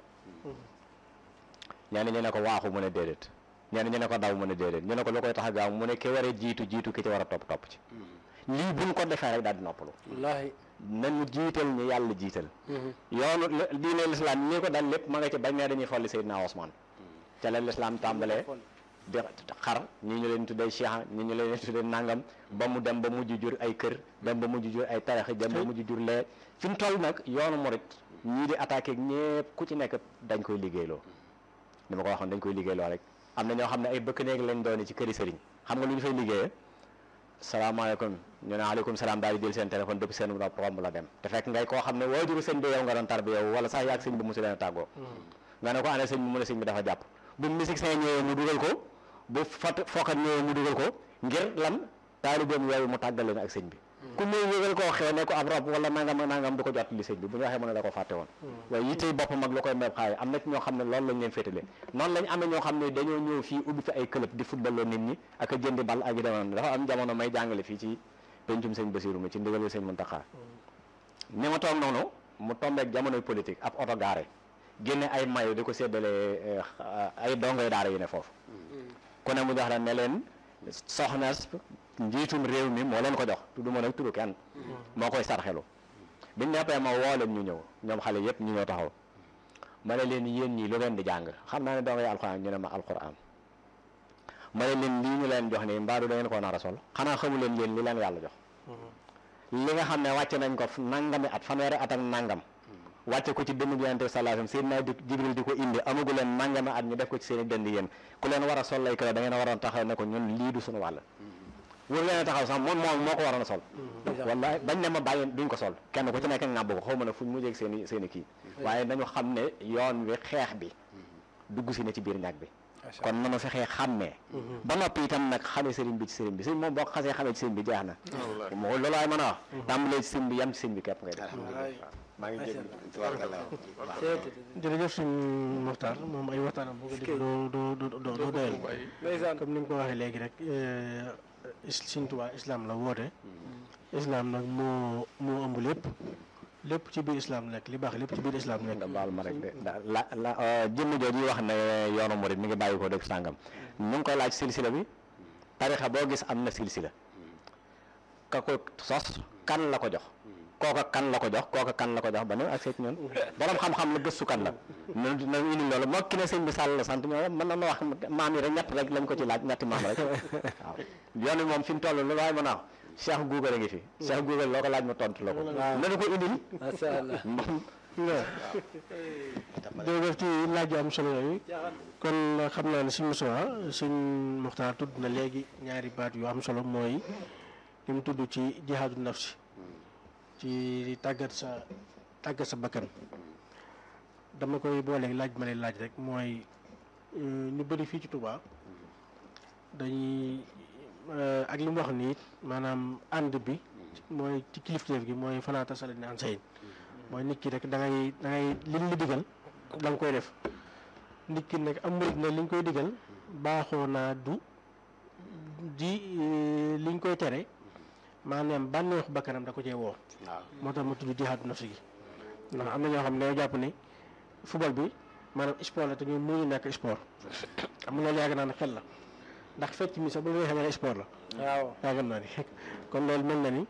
ñenn ñu ne ko waaxu mu ne déedéet ñenn ñu ne ko daw mu ne déedéet ñu ne ko lu koy tax a gaaw mu ne ki war a jiitu jiitu ki ci war a topp topp ci lii buñ ko defee rek daal di noppalu wallaahi nañu jiital ñu yàlla jiital yoonu diine lislaam ñi ko dal lépp ma nga ci bañ ne dañuy folli Seydina Ousmane ca la lislaam tàmbalee di xar ñi ñu leen tuddee cheikh ñi ñu leen tuddee nangam ba mu dem ba mujj jur ay kër dem ba mujj jur ay taraxi dem ba mujj jur lee fi mu toll nag yoonu murit ñii di attaqué ñépp ku ci nekk dañ koy liggéeyloo ni ma ko waxoon dañ koy liggéeyloo rek am na ñoo xam ne ay bëkk néeg lañ doon ci këri sëriñ xam nga lu ñu fay liggéeyee salaamaaleykum ñu ne aleykum salaam daal di jël seen téléphone depuis seen nopp romb la dem te fekk ngay koo xam ne waajuru sëñ bi yow nga doon tarbi yow wala sax yaag sëñ bi mosu leen a tàggoo nga ne ko ane sëñ bi mu ne sëñ bi dafa jàpp bu musique seen ñëwee mu dugal ko bu fot fokkat ñëwee mu dugal ko ngir lan taalibeem yooyu mu tàggal leen ak sëñ bi ku muy yëgal koo xew ne ko ab rob wala nangam ak nangam du ko jot li sëñ bi bu ñu waxee mu ne da ko fàtte woon waaye yittey boppam ak lu koy meeb xaay am na ci ñoo xam ne loolu lañ leen féetale noonu lañ amee ñoo xam ne dañoo ñëw fii ubbi fi ay club di football loo nit ñi ak a jëndi bal ak yi demoon dafa am jamono may jàngale fii ci pencum sëñ Basiru mi ci ndigalu sëñ Muntaxa ni ma toog noonu mu tombeek jamonoy politique ab oto gaare génne ay mayo di ko séddale ay dongoy daara yi ne foofu ku ne mu jox la ne leen soxna njiitum réew mi moo leen ko jox tudduma nag turu kenn moo koy sarxelu biñ neppee ma woo leen ñu ñëw ñoom xale yëpp ñu ñëw taxaw ma ne leen yéen ñii lu ngeen di jàng xam naa ne dongay alxuraan ñu ne ma alxuraan ma ne leen lii ñu leen jox nii mbaadu da ngeen koo nar a sol xanaa xamu leen yéen li leen yàlla jox li nga xam ne wàcce nañ ko nangami at fanweeri at ak nangam wàcce ko ci dënn bi yonente sallallahu alayhi wasallam Seydina Jibril di ko indi amagu leen nangami at ñu def ko ci seen i dënd yéen ku leen war a sol lay kër da ngeen a waroon taxaw ne ko ñun lii du suñu wàll wër leen a taxaw sax moom moom moo ko waroon a sol wallahi bañ ne ma bàyyi duñ ko sol kenn ku ci nekk ngàbb ko xaw ma ne fuñ mujjee ak seen i seen i kii waaye nañu xam ne yoon wi xeex bi dugg si ne ci biir ñag bi kon nanu fexee xàmmee ba noppi itam nag xamee sëriñ bi ci sëriñ bi sëriñ moom boo ko xasee xamee ci sëriñ bi jeex na moo loolu laay mën a wax tàmbalee ci sëriñ bi yam ci sëriñ bi képp ngay def maa ngi jégg jërëjëf suñ Moxtaar moom ay waxtaanam boo ko dégg doo doo doo doo doo doyal ndeysaan comme ni nga ko waxee léegi rek Sëriñ Tuubaa islam la woote islam nag moo moo ëmb lépp lépp ci biir islam nekk li baax lépp ci biir islam nekk nga baal ma rek de da la la jëmm jooju wax ne yoonu murid mi ngi bàyyi ko dëkk sàngam ñu ngi koy laaj silsila bi tarixa boo gis am na silsila ka ko sos kan la ko jox kooka kan la ko jox kooka kan la ko jox ba ne ak seet ñoon borom xam-xam la gëstu kan la na na indi loolu moo ki ne sëñ bi sàll la sant ñoo mën na ma wax maam yi rek ñett rek lañ ko ci laaj ñetti maam rek waaw yoon wi moom fi mu toll lu waaye mën a wax Cheikh Google a ngi fi Cheikh Google loo ko laaj ma tontu la ko nanu ko indil macha allah jërëjëf ci laaj yu am solo yooyu kon xam naa ne suñ Moussa suñ Muxtaar tudd na léegi ñaari baat yu am solo mooy li mu tudd ci jihaadu nafsi ci tàggat sa tàggat sa bakkan dama koy booleeg laaj ma lay laaj rek mooy ñu bëri fii ci Touba dañuy ak li mu wax nii maanaam ànd bi mooy ci kilifteef gi mooy fanaata sala ni an sayin mooy nit ki rek da ngay da ngay liñ la digal da nga koy def nit ki nag am murid nag liñ koy digal baaxoo naa du di liñ koy tere maanaam bànneexu bakkanam da ko cee woo moo tax ma tudd jihaadu nafsi gi ndax am na ñoo xam ne dañoo jàpp ne football bi maanaam sport la te ñun mënuñu nekk sport am na loolu yaakaar naa ne xel la ndax fecc mi sax bu ñu xamee ne sport la waaw yaakaar naa ni kon loolu mel na ni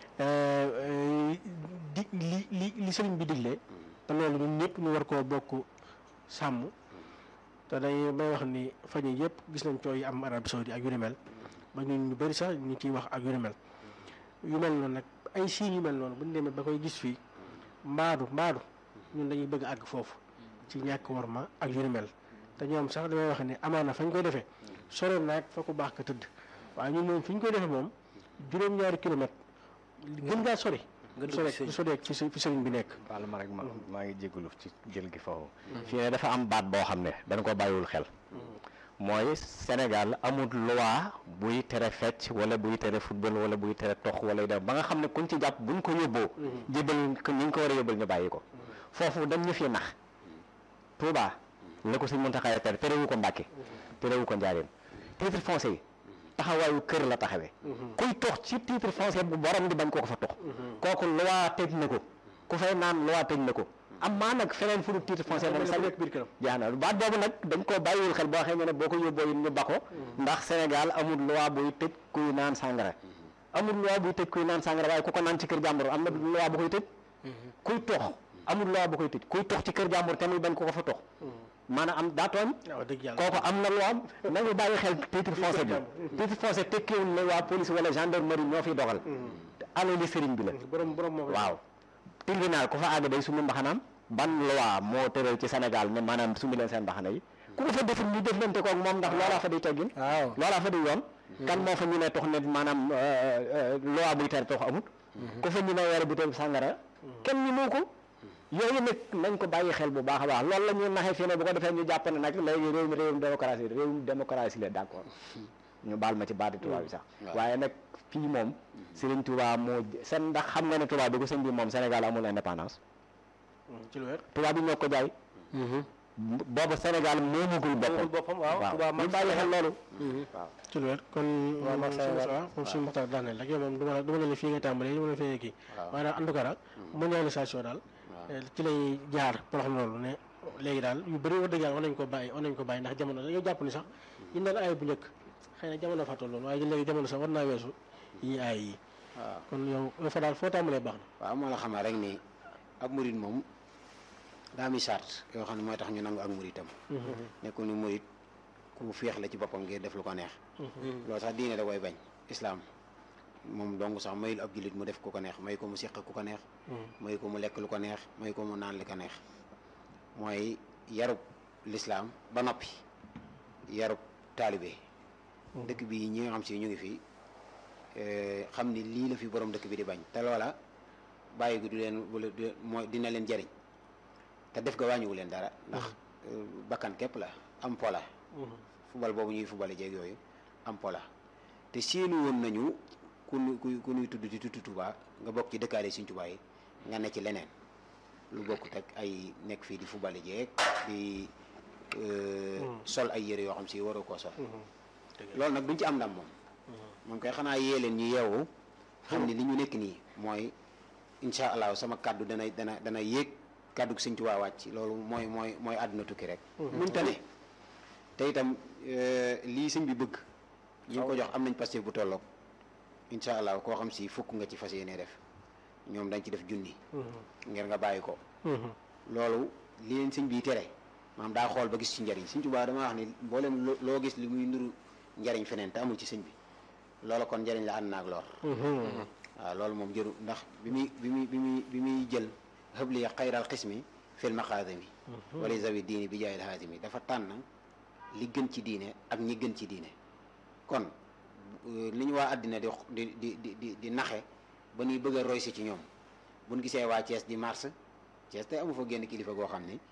di li li li sëriñ bi diglee te loolu ñun ñëpp ñu war koo bokk sàmm te dañuy may wax ni fan yii yëpp gis nañ coow yi am Arabie Saoudi ak yu ni mel ba ñun ñu bëri sax ñu ciy wax ak yu ni mel yu mel noonu nag ay signes yu mel noonu bu ñu demee ba koy gis fii mbaadu mbaadu ñun dañuy bëgg àgg foofu ci ñàkk war ma ak yu ni mel te ñoom sax damay wax ne amaana fañ koy defee sore naag fa ko baax ka tëdd waaye ñun moom fi ñu koy defee moom juróom-ñaari kilomètre gën ngaa sori nga sore dugg sore fi fi sëriñ bi nekk baal ma rek ma maa ngi jégalu ci jël gi foofu fii ne dafa am baat boo xam ne dañ ko bàyyiwul xel mooy Sénégal amul loi buy tere fecc wala buy tere football wala buy tere tox wala yu dem ba nga xam ne kuñ ci jàpp buñ ko yóbboo jébal ko ñi ñu ko war a yóbbal ñu bàyyi ko foofu dañ ñu fi nax Touba la ko sëñ Muntaxa tere terewu ko Mbàkke terewu ko Njaaréem titre foncier yi taxawaayu kër la taxawee kuy tox ci titre foncier bu borom di bañ koo ko fa tox kooku loi tëj na ko ku fay naan loi tëj na ko am maa nag feneen fu dul titre foncier moom sax nekk biir këram jaa na baat boobu nag dañ koo bàyyiwul xel boo xam ne boo ko yóbboo yi ñu ba ko ndax Sénégal amul loi buy tëj kuy naan sàngara amul loi buy tëj kuy naan sàngara waaye ku ko naan ci kër jàmbur am na loi bu koy tëj kuy tox amul loi bu koy tëj kuy tox ci kër jàmbur te muy bañ ko ko fa tox maanaam am daa tooñ waaw dëgg yàlla kooku am na loi am nañu bàyyi xel titre foncier bi titre foncier tekkiwul ne waa police wala gendarmerie ñoo fiy doxal alali sëriñ bi la borom borom moo koy waaw tribunal ku fa àgg day sumi mbaxanaam ban loi moo tëral ci Sénégal ne maanaam sumi leen seen mbaxana yi ku ko fa deful ñu deflante koog moom ndax loolaa fa di teggin waaw loolaa fa di yoon kan moo fa ñu ne tox ne maanaam loi buy tere tox amut ku fa ñu ne yore bu teel sàngara kenn ñu moo ko yooyu nag nañ ko bàyyi xel bu baax a baax loolu la ñuy naxee fii ne bu ko defee ñu jàpp ne nag léegi réew mi réewum démocratie réewum démocratie la d'accord ñu baal ma ci baati tubaab bi sax waaye nag fii moom Serigne Touba moo seen ndax xam nga ne tubaab bi ko sëñ bi moom Sénégal amul indépendance ci lu wér tubaab bi ñoo ko jaay boobu Sénégal moomagul moomul boppam boppam waaw waaw Touba ñu mag bàyyi xel loolu ci lu wér kon waaw moom Marcel suñu waaw. waaw moom suñu waxtaan daaneel rek yow moom du ma la du ma la ne fii nga tàmbalee du ma la fee kii waaye daal en tout cas daal mondialisation daal ci lay jaar pour xam loolu ne léegi daal yu bëri wax dëgg yàlla war nañ ko bàyyi war nañ ko bàyyi ndax jamono dañoo jàpp ni sax yi daan aay bu njëkk xëy na jamono fa tolloon waaye léegi jamono sax war naa weesu yi aay yi waaw kon yow yow fa daal foo tàmbalee baax na waaw moo la xamal rek ni ab murit moom daa mi charte yoo xam ne mooy tax ñu nangu ak muritam nekkul ni murit ku féex la ci boppam ngir def lu ko neex loolu sax diine da koy bañ islaam moom dong sax mayul ab jullit mu def ku ko neex may ko mu seq ku ko neex may ko mu lekk lu ko neex may ko mu naan li ko neex mooy yarub lislaam ba noppi yarub taalibe dëkk bi ñi nga xam si ñu ngi fi eh, xam ni lii la fi borom dëkk bi di bañ te loola bàyyi gi du leen wala du mooy dina leen jariñ te def ga wàññiwu leen dara ndax eh, bakkan képp la am pola fubal boobu ñuy fubale jeeg yooyu am pola te séenu woon nañu ku nu ku ku nuy tudd di tudd Tuubaa nga bokk ci dëkkaale Sëñ Tuubaa yi nga ne ci leneen lu bokkut ak ay nekk fii di fubale jeeg di eh, sol ay yére yoo xam si waroo koo sol loolu nag duñ ci am ndam moom moom koy xanaa yee leen ñu yeewu xam ni li ñu nekk nii mooy incha allah sama kàddu dana dana dana yéeg kàddu Sëñ Tuubaa wàcc loolu mooy mooy mooy àdduna tukki rek muñ tane te itam eh, lii sëñ bi bëgg ñi ngi ko jox am nañ Pastef bu tolloog incha allah koo xam si fukk nga ci fas yéene def ñoom dañ ci def junni ngir nga bàyyi ko loolu li leen sëñ bi tere maanaam daa xool ba gis ci njariñ sëñ Tuubaa dama wax ni mboolem lo- loo gis li muy nuru njariñ feneen te amul ci sëñ bi loola kon njariñ la ànd naag lor waaw loolu moom jëru ndax bi muy bi muy bi muy bi muy jël xëbli xayral xismi fil maqaadimi wala zawi diini bi jaayil haasimi dafa tànn li gën ci diine ak ñi gën ci diine kon euh, li ñu waa àddina di di di di di di naxe ba ñuy bëgg a roy si ci ñoom buñ gisee waa Thiès di mars Thiès tey amu fa génn kilifa goo xam ni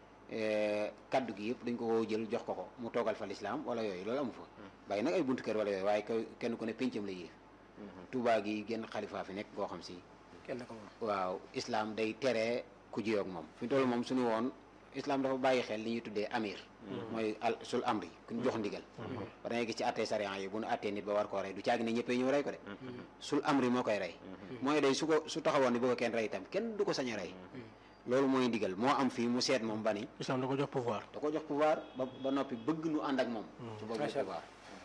eh, kaddu gi yëpp dañ ko woo jël jox ko ko mu toogal fa lislaam wala yooyu loolu amu fa bàyyi nag ay buntu kër wala yooyu waaye ka- kenn ku ne péncam la yéef Touba gi génn xalifaa fi nekk goo xam si kenn ko moom waaw islam day tere ku jiyoog moom fi mu toll moom suñu woon islam dafa bàyyi xel li ñuy tuddee amir mooy al sul amri ku ñu jox ndigal ba dangay gis ci attee sariya yi bu nu attee nit ba war koo rey du caagi ne ñëppee ñëw rey ko de sul amri moo koy rey mooy day su ko su taxawoon ni bëgg a kenn rey itam kenn du ko sañ a rey loolu mooy ndigal moo am fii mu seet moom ba ni islam da ko jox pouvoir da ko jox pouvoir ba ba noppi bëgg nu ànd ak moom ci boobu Macha pouvoir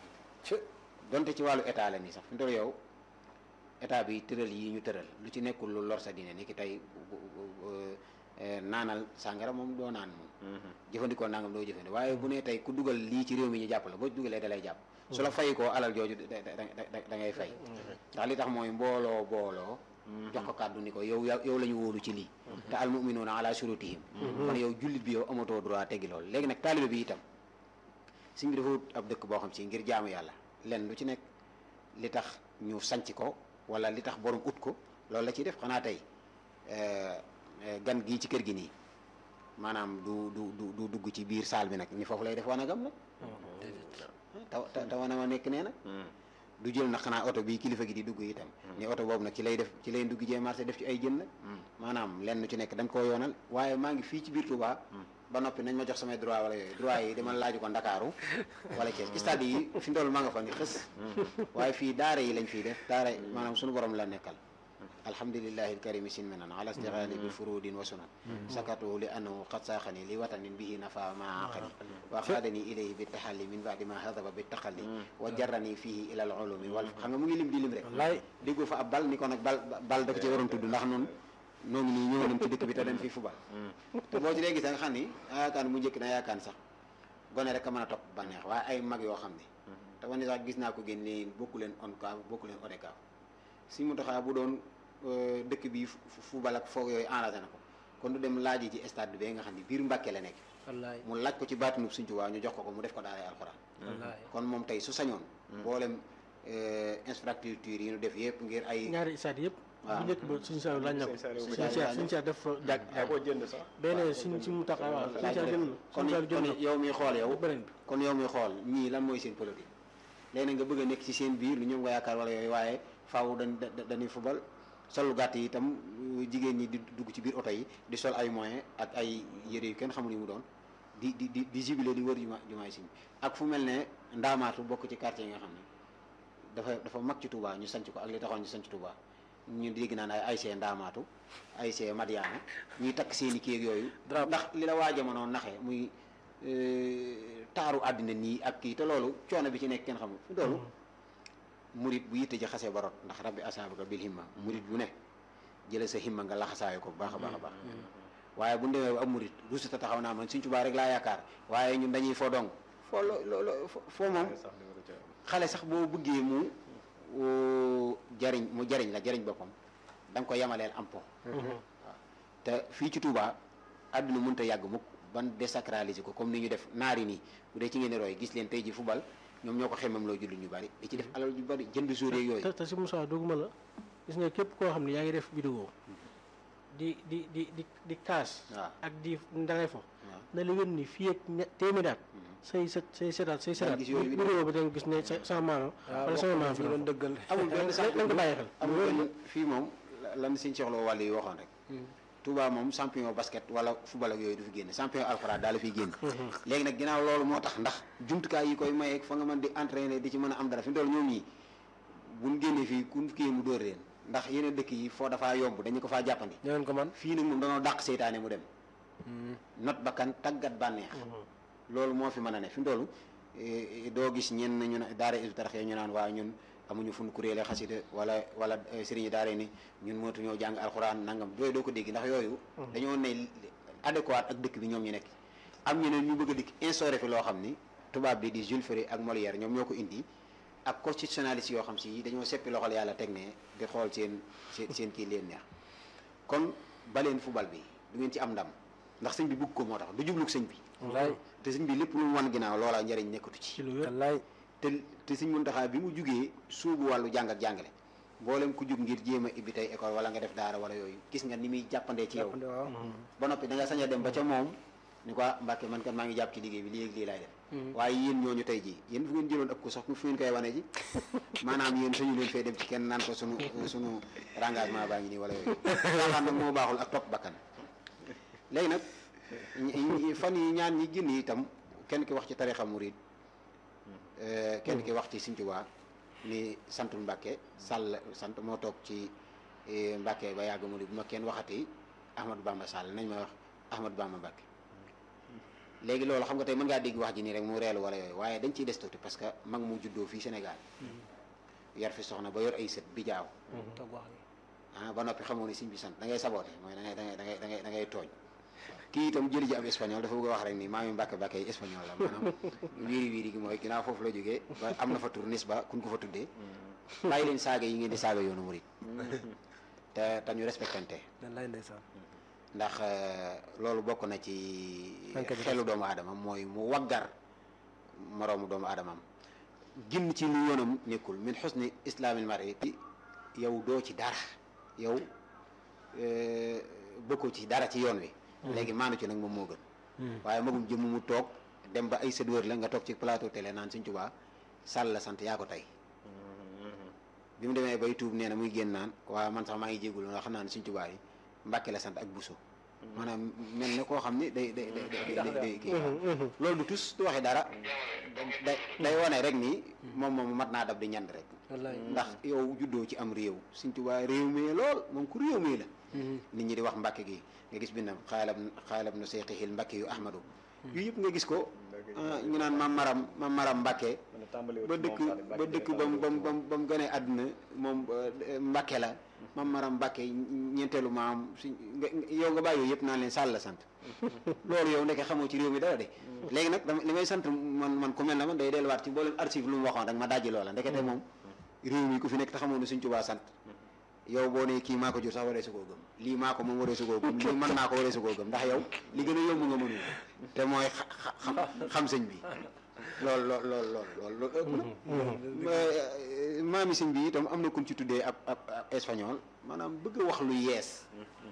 donte ci wàllu état la nii sax fi mu toll yow état bi tëral yi ñu tëral lu ci nekkul lu lor sa diine ni ki tey bu- bu- bu- eh, naanal sàngara moom doo naan moom jëfandikoo nangam doo jëfandikoo waaye bu ne tey ku dugal lii ci réew mi ñu jàpp la boo dugalee da lay jàpp su la fay koo alal jooju da da da da ngay fay ndax li tax mooy mbooloo booloo jox ko kàddu ni ko yow yow la ñu wóolu ci lii te al muminuuna ala shurutihim kon yow jullit bi yow amatoo droit teggi loolu léegi nag taalibe bi itam sëñ bi dafa wut ab dëkk boo xam si ngir jaamu yàlla lenn lu ci nekk li tax ñu sanc ko wala li tax borom ut ko loolu la ciy def xanaa tey eh, eh, gan gii ci kër gi nii maanaam du du du du dugg ci biir saal bi nag ni foofu lay def wanagam nag taw taw wana ma nekk nee na du jël na xanaa oto bii kilifa gi di dugg itam ni oto boobu nag ci lay def ci lay dugg jee marché def ci ay jën nag maanaam lenn ci nekk dañ koo yoonal waaye maa ngi fii ci biir Touba ba noppi nañ ma jox samay droit wala yooyu droit yi dama laaju ko Ndakaaru wala Thiès stade yi fi ndool maa nga fa ni xës waaye fii daara yi lañ fiy def daara maanaam suñu borom la nekkal alhamdulillahi alkarimi sin menan ala istighali bi furudin wa sunan sakatuhu li annahu qad saaxani li watanin bihi nafa ma aqali wa xaadani ilayhi bi taxalli min baadi ma hadaba bi taxalli wa jarrani fihi ila al ulumi wal xam nga mu ngi lim di lim rek wallaay déggoo fa ab bal ni ko nag bal bal da ko ci waroon tudd ndax noonu noo ngi nii ñëw nañ ci dëkk bi te dañ fi fubal te boo ci dee gis nga xam ni yaakaar mu njëkk na yaakaar sax gone rek a mën a topp bànneex waaye ay mag yoo xam ne te wane sax gis naa ko génn ni bokku leen ONCAV bokku leen ODCAV si mu taxaa bu doon dëkk bi fubal ak foog yooyu enragé na ko kon du dem laaj ci stade bi nga xam ne biir Mbàkke la nekk wallaay mu laaj ko ci baatinu Sëñ Tuubaa ñu jox ko ko mu def ko daaray alxuraan wallaay kon moom tey su sañoon mboolem infrastructure yi ñu def yëpp ngir ay ñaari isaat yëpp waaw. bu njëkk ba suñu saa laaj na ko Sëñ Saliou suñu saa suñu saa def fa jàkk yaa ko jënd sax beneen suñ si mu tax waaw suñu saa jënd na kon suñu saa jënd kon na yow mi xool yow beneen bi kon yow mi xool ñii lan mooy seen politique léegi nag nga bëgg a nekk ci seen biir lu ñoom nga yaakaar wala yooyu waaye faaw dañ da- dañuy fubal solu gàtt yi itam euh, jigéen ñi di dugg ci biir oto yi di sol ay moyens ak ay yére yu kenn xamul yu mu doon di di di di jubile di wër juma jumaay siñ ak fu mel ne ndaamaatu bokk ci quartier yi nga xam ne dafa dafa mag ci Touba ñu sanc ko ak li taxoon ñu sanc Touba ñu dégg naan ay ASC ndaamaatu ASC Madiana ñuy takk seen i kii ak yooyu Drap. ndax li la waa jamono naxee muy euh, taaru àddina nii ak kii te loolu coono bi ci nekk kenn xamul fi loolu murit bu yitte ji xasee ba rot ndax rabbi asaabaka bil himma murit bu ne jële sa himma nga laxasaayo ko bu baax a baax a baax waaye bu ñu demee ba am murit rusuta taxaw naa man Sëñ Tuubaa rek laa yaakaar waaye ñun dañuy foo dong foo lo lo lo fo- foo moom xale sax boo bëggee mu oo, jariñ mu jariñ la jariñ boppam da nga ko yemaleel am po waaw te fii ci Touba àdduna mënut a yàgg mukk ban désacraliser ko comme ni ñu def naari nii bu dee ci ngeen di roy gis leen tey ji football ñoom ñoo ko xemmam loo jullit ñu bari di ci def alal ju bari jënd jour yeeg yooyu te te si Moussa duguma la gis nga képp koo xam ne yaa ngi def vidéo di di di di di kaas waaw ak di ndangay fo waaw na la wén ni fii ak ñe- téeméeri at say sët say sëtaat say sëtaat gis yooyu vidéo ba da nga gis ne sa sama maama wala sama maam fi ñu la doon dëggal amul benn na sax nga ko bàyyi xel amul benn fii moom la- lan Sëñ Cheikh Lo wàll yi waxoon rek Touba moom champion basket wala football ak yooyu du fi génn champion alxuraan daal la fiy génn léegi nag ginnaaw loolu moo tax ndax jumtukaay yi koy mayeeg fa nga mën di entraîner di ci mën a am dara fi mu toll ñoom ñi buñ génnee fii ku kii mu dóor leen ndax yeneen dëkk yi foo dafaa yomb dañu ko faa jàppandi ñëwoon ko man fii nag moom dañoo dàq seytaane mu dem not bakkan tàggat bànneex loolu moo fi mën a ne fi mu toll eh, doo gis ñenn ñu ne daara Hizbut Tarqiyyah ñu naan waa ñun amuñu fu ñu kuréele xasida wala wala eh, sëriñi daara ni ñun mootu ñoo jàng alxuraan nangam yooyu doo ko dégg ndax yooyu dañoo ne adéquat ak dëkk bi ñoom ñu nekk am ñeneen ñu bëgg a dikk instauré fi loo xam ni tubaab bi di Jules Ferry ak Molière ñoom ñoo ko indi ak constitutionnaliste yoo xam si dañoo seppi loxol yàlla teg ne di xool seen seen seen kii leen neex kon baleen football bi du ngeen ci am ndam ndax sëñ bi bëgg ko moo tax du jubluk sëñ bi wallaay te sëñ bi lépp lu mu wan ginnaaw loola njëriñ nekkatu ci ci lu wér wallaay te te sëñ Muntaxa bi mu jugee suubu wàllu jàng ak jàngale mboolem ku jug ngir jéem a ibbi tey école wala nga def daara wala yooyu gis nga ni muy jàppandee ci yow jàppandi waaw ba noppi da nga sañ a dem ba ca moom ni ko ah Mbàkke man kat maa ngi jàpp ci liggéey bi lii ak lii laay def waaye yéen ñooñu tey ji yéen fu ngeen jëloon ëpp ko sax fu ngeen koy wane ji maanaam yéen sañu leen fee dem ci kenn naan ko sunu sunu engagement baa ngi nii wala yooyu caaxaan nag moo baaxul ak topp bakkan léegi nag ñi- ñi- fan yi ñaan ñi génn itam kenn ki wax ci tarixa murid euh, kenn ki wax ci Sëñ Tuubaa ni santul Mbàkke Sall sant moo toog ci eh, Mbàkke ba yàgg mu ni bu ma kenn waxati Ahmadou Bamba Sall nañ ma wax Ahmadou Bamba Mbàkke léegi loolu xam nga tey mën ngaa dégg wax ji nii rek mu reelu wala yooyu waaye dañ ciy des tuuti parce que mag mu juddoo fii Sénégal yar fi soxna ba yor ay sët bi jaaw toog wax ni ah ba noppi xamoo ni siñ bi sant da ngay saboote mooy da ngay da ngay da ngay da ngay da ngay tooñ kii itam jëli ji ab espagnol dafa bëgg a wax rek ni maa mi mbàkke mbàkke yi espagnol la maanaam wiiri wiiri gi mooy ginnaaw foofu la jógee ba am na fa tur nis ba kun ko fa tuddee bàyyi leen saaga yi ngeen di saaga yoonu murit te te ñu respectante wallaay ndeysaan ndax euh, loolu bokk na ci Manque de xelu doomu aadama mooy mu waggar moroomu doomu aadamam ginn ci lu yoonam nekkul min xusni islaamil mari yow doo ci dara yow euh, bokkoo ci dara ci yoon wi léegi maanu ci nag moom moo gën waaye magum jëmm mu toog dem ba ay sët wër la nga toog ci plateau télé naan Sëñ Tuubaa Sall la sant yaa ko tey bi mu demee bay tuub nee na muy génn naan waa man sax maa ngi jégalu ndax xam naa ne Sëñ Tuubaa yi Mbàkke la sant ak Buso maanaam mel ne koo xam ni day day day day day kii loolu du tus du waxee dara day day wone rek nii moom moom mat naa dab di ñand rek wallaay ndax yow juddoo ci am réew Sëñ Tuubaa réew mi lool moom ku réew mi la nit ñi di wax Mbàkke gi nga gis bindam xaalab xaalab na seyxihil Mbàkke yu Ahmadu yu yëpp nga gis ko ah, ñu naan mam maram mam maram Mbàkke ba dëkk ba dëkk ba mu ba mu ba mu ba mu gënee àdduna moom eh, Mbàkke la mam maram Mbàkke ñeenteelu maam suñ nga yow nga bàyyi yooyu yëpp naan leen Sall la sant loolu yow ndeke xamoo ci réew mi dara de léegi nag dama li may sant man man ku mel na man day delluwaat ci mboolem archive lu mu waxoon rek ma dajji loola ndekete moom réew mi ku fi nekk te xamoon ne Sëñ Tuubaa sant yow boo ne kii maa ko jur sax waree su koo gëm lii maa ko moom waree su koo gëm lii mën naa ko waree su koo gëm ndax yow li gën a yomb nga mënul te mooy xa- xa- xam xam sëñ bi lool lool lool lool lool loolu ëpp na maami sëñ bi itam am na kun ci tuddee ab ab ab espagnol maanaam bëgg a wax lu yees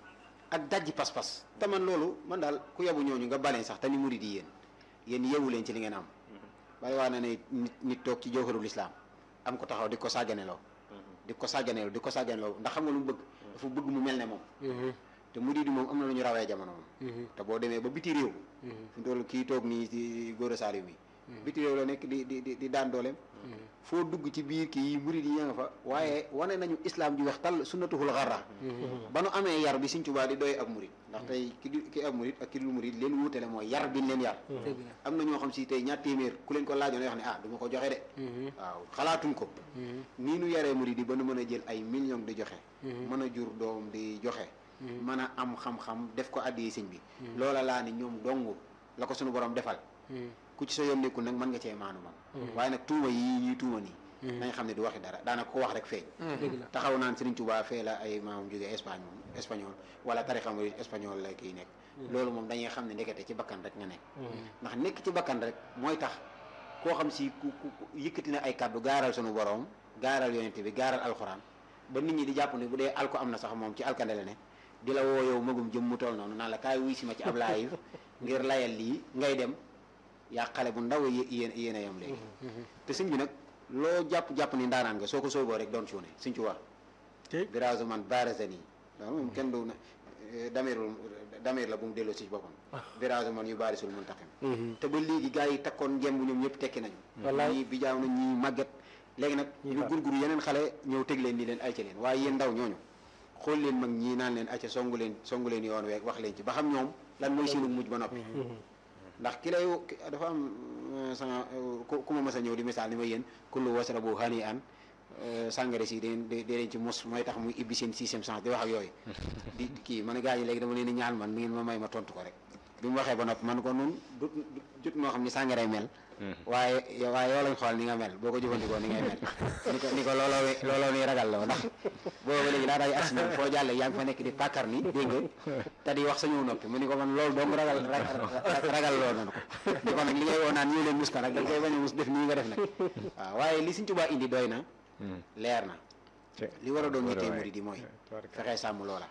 ak dajji pas-pas te man loolu man daal ku yabu ñooñu nga baleen sax te ni murid yi yéen yéen yeewu leen ci li ngeen am bari waa na ne nit nit toog ci jawharul islam am ko taxaw di ko sàgganeloo di ko sàgganeloo di ko sàgganeloo ndax xam nga lu mu bëgg dafa bëgg mu mel ne moom te murid yi moom am na lu ñu rawee jamono moom te boo demee ba biti réew fi mu toll kii toog nii ci góor a Saliou mi biti réew la nekk di di di di daan dooleem foo dugg ci biir kii murid yi ña nga fa waaye wane nañu islam ji wax tal sunnatuhul xarra ba nu amee yar bi Sëñ Tuubaa di doy ab murid ndax tey ki di ki ab murid ak ki dul murid leen wuutale mooy yar bi ñu leen yar dëgg la am na ñoo xam si tey ñaar téeméer ku leen ko laajoon wax ne ah du ma ko joxe de waaw xalaatuñ ko nii nu yaree murid yi ba nu mën a jël ay millions di joxe mën a jur doom di joxe mën a am xam-xam def ko addi sëñ bi loola laa ni ñoom dong la ko suñu borom defal ku ci sa yoon nekkul nag mën nga cee maanu moom waaye nag tuuma yi ñuy tuuma nii nañ xam ne du waxi dara daanaka ko wax rek feeñ dëgg la taxaw naan Serigne Touba fee la ay maamam jógee Espagne moom espagnol wala tarixa murid espagnol la kiy nekk loolu moom dañuy xam ne ndekete ci bakkan rek nga nekk ndax nekk ci bakkan rek mooy tax koo xam si ku ku ku yëkkati na ay kàddu gaaral sunu borom gaaral yonente bi gaaral alxuraan ba nit ñi di jàpp ne bu dee alko am na sax moom ci alkande la ne di la woo yow magum jëm mu toll noonu naan la kaay wuy si ma ci ab live ngir layal lii ngay dem yaa xale bu ndaw yé- yéen yéen a yam léegi te sëñ bi nag loo jàpp-jàpp ni ndaanaan nga soo ko sooboo rek doon cuune sëñ ci wax te birage man barazani loolu moom kenn du na damirul damir la bu mu delloo si boppam birage man yu baarisul muntaqim te ba léegi gars yi takkoon ngemb ñoom ñëpp tekki nañu Wallaay. ñii bijaaw na ñii màgget léegi nag ñu gurguru yeneen xale ñëw teg leen ni leen ayca leen waaye yéen ndaw ñooñu xool leen mag ñii naan leen ayca songu leen songu leen yoon weeg wax leen ci ba xam ñoom lan mooy seenu mujj ba noppi ndax ki lay ki- dafa am euh, sama euh, ku ku ma mas a ñëw di misaal ni ma yéen kullu wasrabu hani an sàngara si deen de dee leen ci mos mooy tax muy ibbi seen sixième sens di wax ak yooyu di di kii man a gars yi léegi dama leen di ñaan man mi ngeen ma may ma tontu ko rek bi mu waxee ba noppi man ko nun du du- jut noo xam ni sàngaray mel waaye yow- waaye yow lañ xool ni nga mel boo ko jëfandikoo ni ngay mel ni ko ni ko looloo wi- looloo ni ragal loo ndax booba léegi daa day agsi ñoom foo jàllee yaa ngi fa nekk di pàkkar ni dégg nga te di wax sa ñëw noppi mu ni ko man loolu dong ragal ra- ra- ragal loo nanu ko di ko nag li ngay woo naan ñëw leen mus ka nag da nga koy bañ a mus def nii nga def nag waaw waaye li Sëñ Tuubaa indi doy na leer na li war a doon yittee murid yi mooy fexee sàmm loola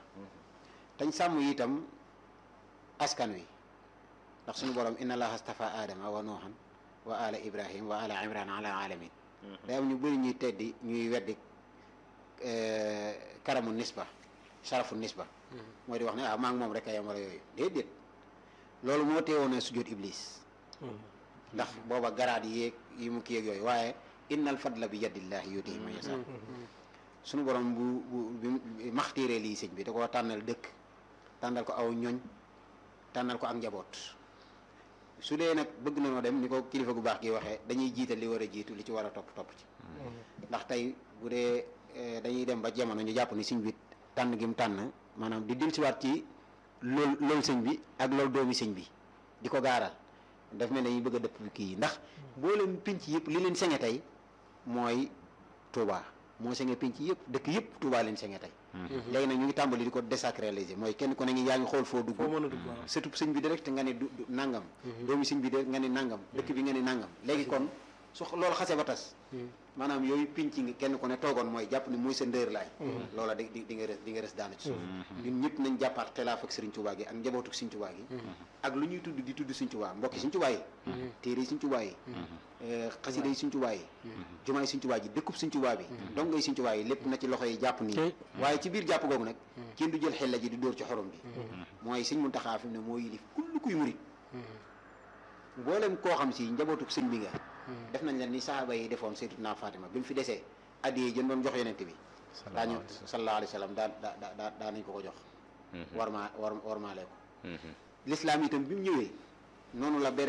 tañ sàmm itam askan wi ndax suñu borom inna allaha astafa adama wa nuuhan wa ala ibrahim wa ala imran ala alamin day am ñu bëri ñuy teddi ñuy weddi eh, karamu nisba sharafu nisba mooy di wax ne ah maa ngi moom rek a yem wala yooyu déedéet loolu moo teewoon a sujjóot iblis ndax booba garaat yéeg yi mu kii yeeg yooyu waaye innal fadla bi yadillahi yutihi man yasha suñu borom bu bu bi maxtiiree lii sëñ bi da koo tànnal dëkk tànnal ko aw ñoñ tànnal ko ak njaboot su dee nag bëgg na noo dem ni ko kilifa gu baax gi waxee dañuy jiital li war a jiitu li ci war a topp topp ci ndax tey bu dee eh, dañuy dem ba jamono ñu jàpp ni sëñ bi tànn gi mu tànn maanaam di dellusiwaat ci lool loolu sëñ bi ak loolu doomi sëñ bi di ko gaaral daf mel ne dañuy bëgg a dëpp kii yi ndax boo leen pinc yëpp li leen sañe tey mooy Touba moo sañe pinc yëpp dëkk yëpp Touba leen sañe tey léegi nag ñu ngi tàmbali di ko désacraliser mooy kenn ku ne ngi yaa ngi xool foo dugg foo mën a dugg waaw. surtout sëñ bi direct nga ne du du nangam doomi sëñ bi direct nga ne nangam dëkk bi nga ne nangam léegi kon su loolu xasee ba tas maanaam yooyu pinc ngi kenn ku ne toogoon mooy jàpp ni muy sa ndër laay loola di di di nga res di nga res daanu ci suuf ñun ñëpp nañ jàppaat xilaaf ak Sëriñ Tuubaa gi ak njabootu Sëriñ Tuubaa gi ak lu ñuy tudd di tudd Sëriñ Tuubaa mbokki Sëriñ Tuubaa yi téere yi Sëriñ Tuubaa yi xasida yi Sëriñ Tuubaa yi jumaay Sëriñ Tuubaa ji dëkkub Sëriñ Tuubaa bi donc ngay Sëriñ Tuubaa yi lépp na ci loxo yi jàpp nii Tey. waaye ci biir jàpp googu nag kenn du jël xel la ji di dóor ci xorom bi mooy Sëriñ Muntaxaa fi mu ne moo yilif kull kuy murit mboolem koo xam si njabootu sëñ bi nga def nañ leen ni saxaaba yi defoon Sayyidatuna Fatima bi mu fi desee addiyee jën doon jox yonente bi daañu sallallahu alayhi wa sallam daa daa daa daa nañ ko ko jox war maa war war maalee ko lislaam itam bi mu ñëwee noonu la bere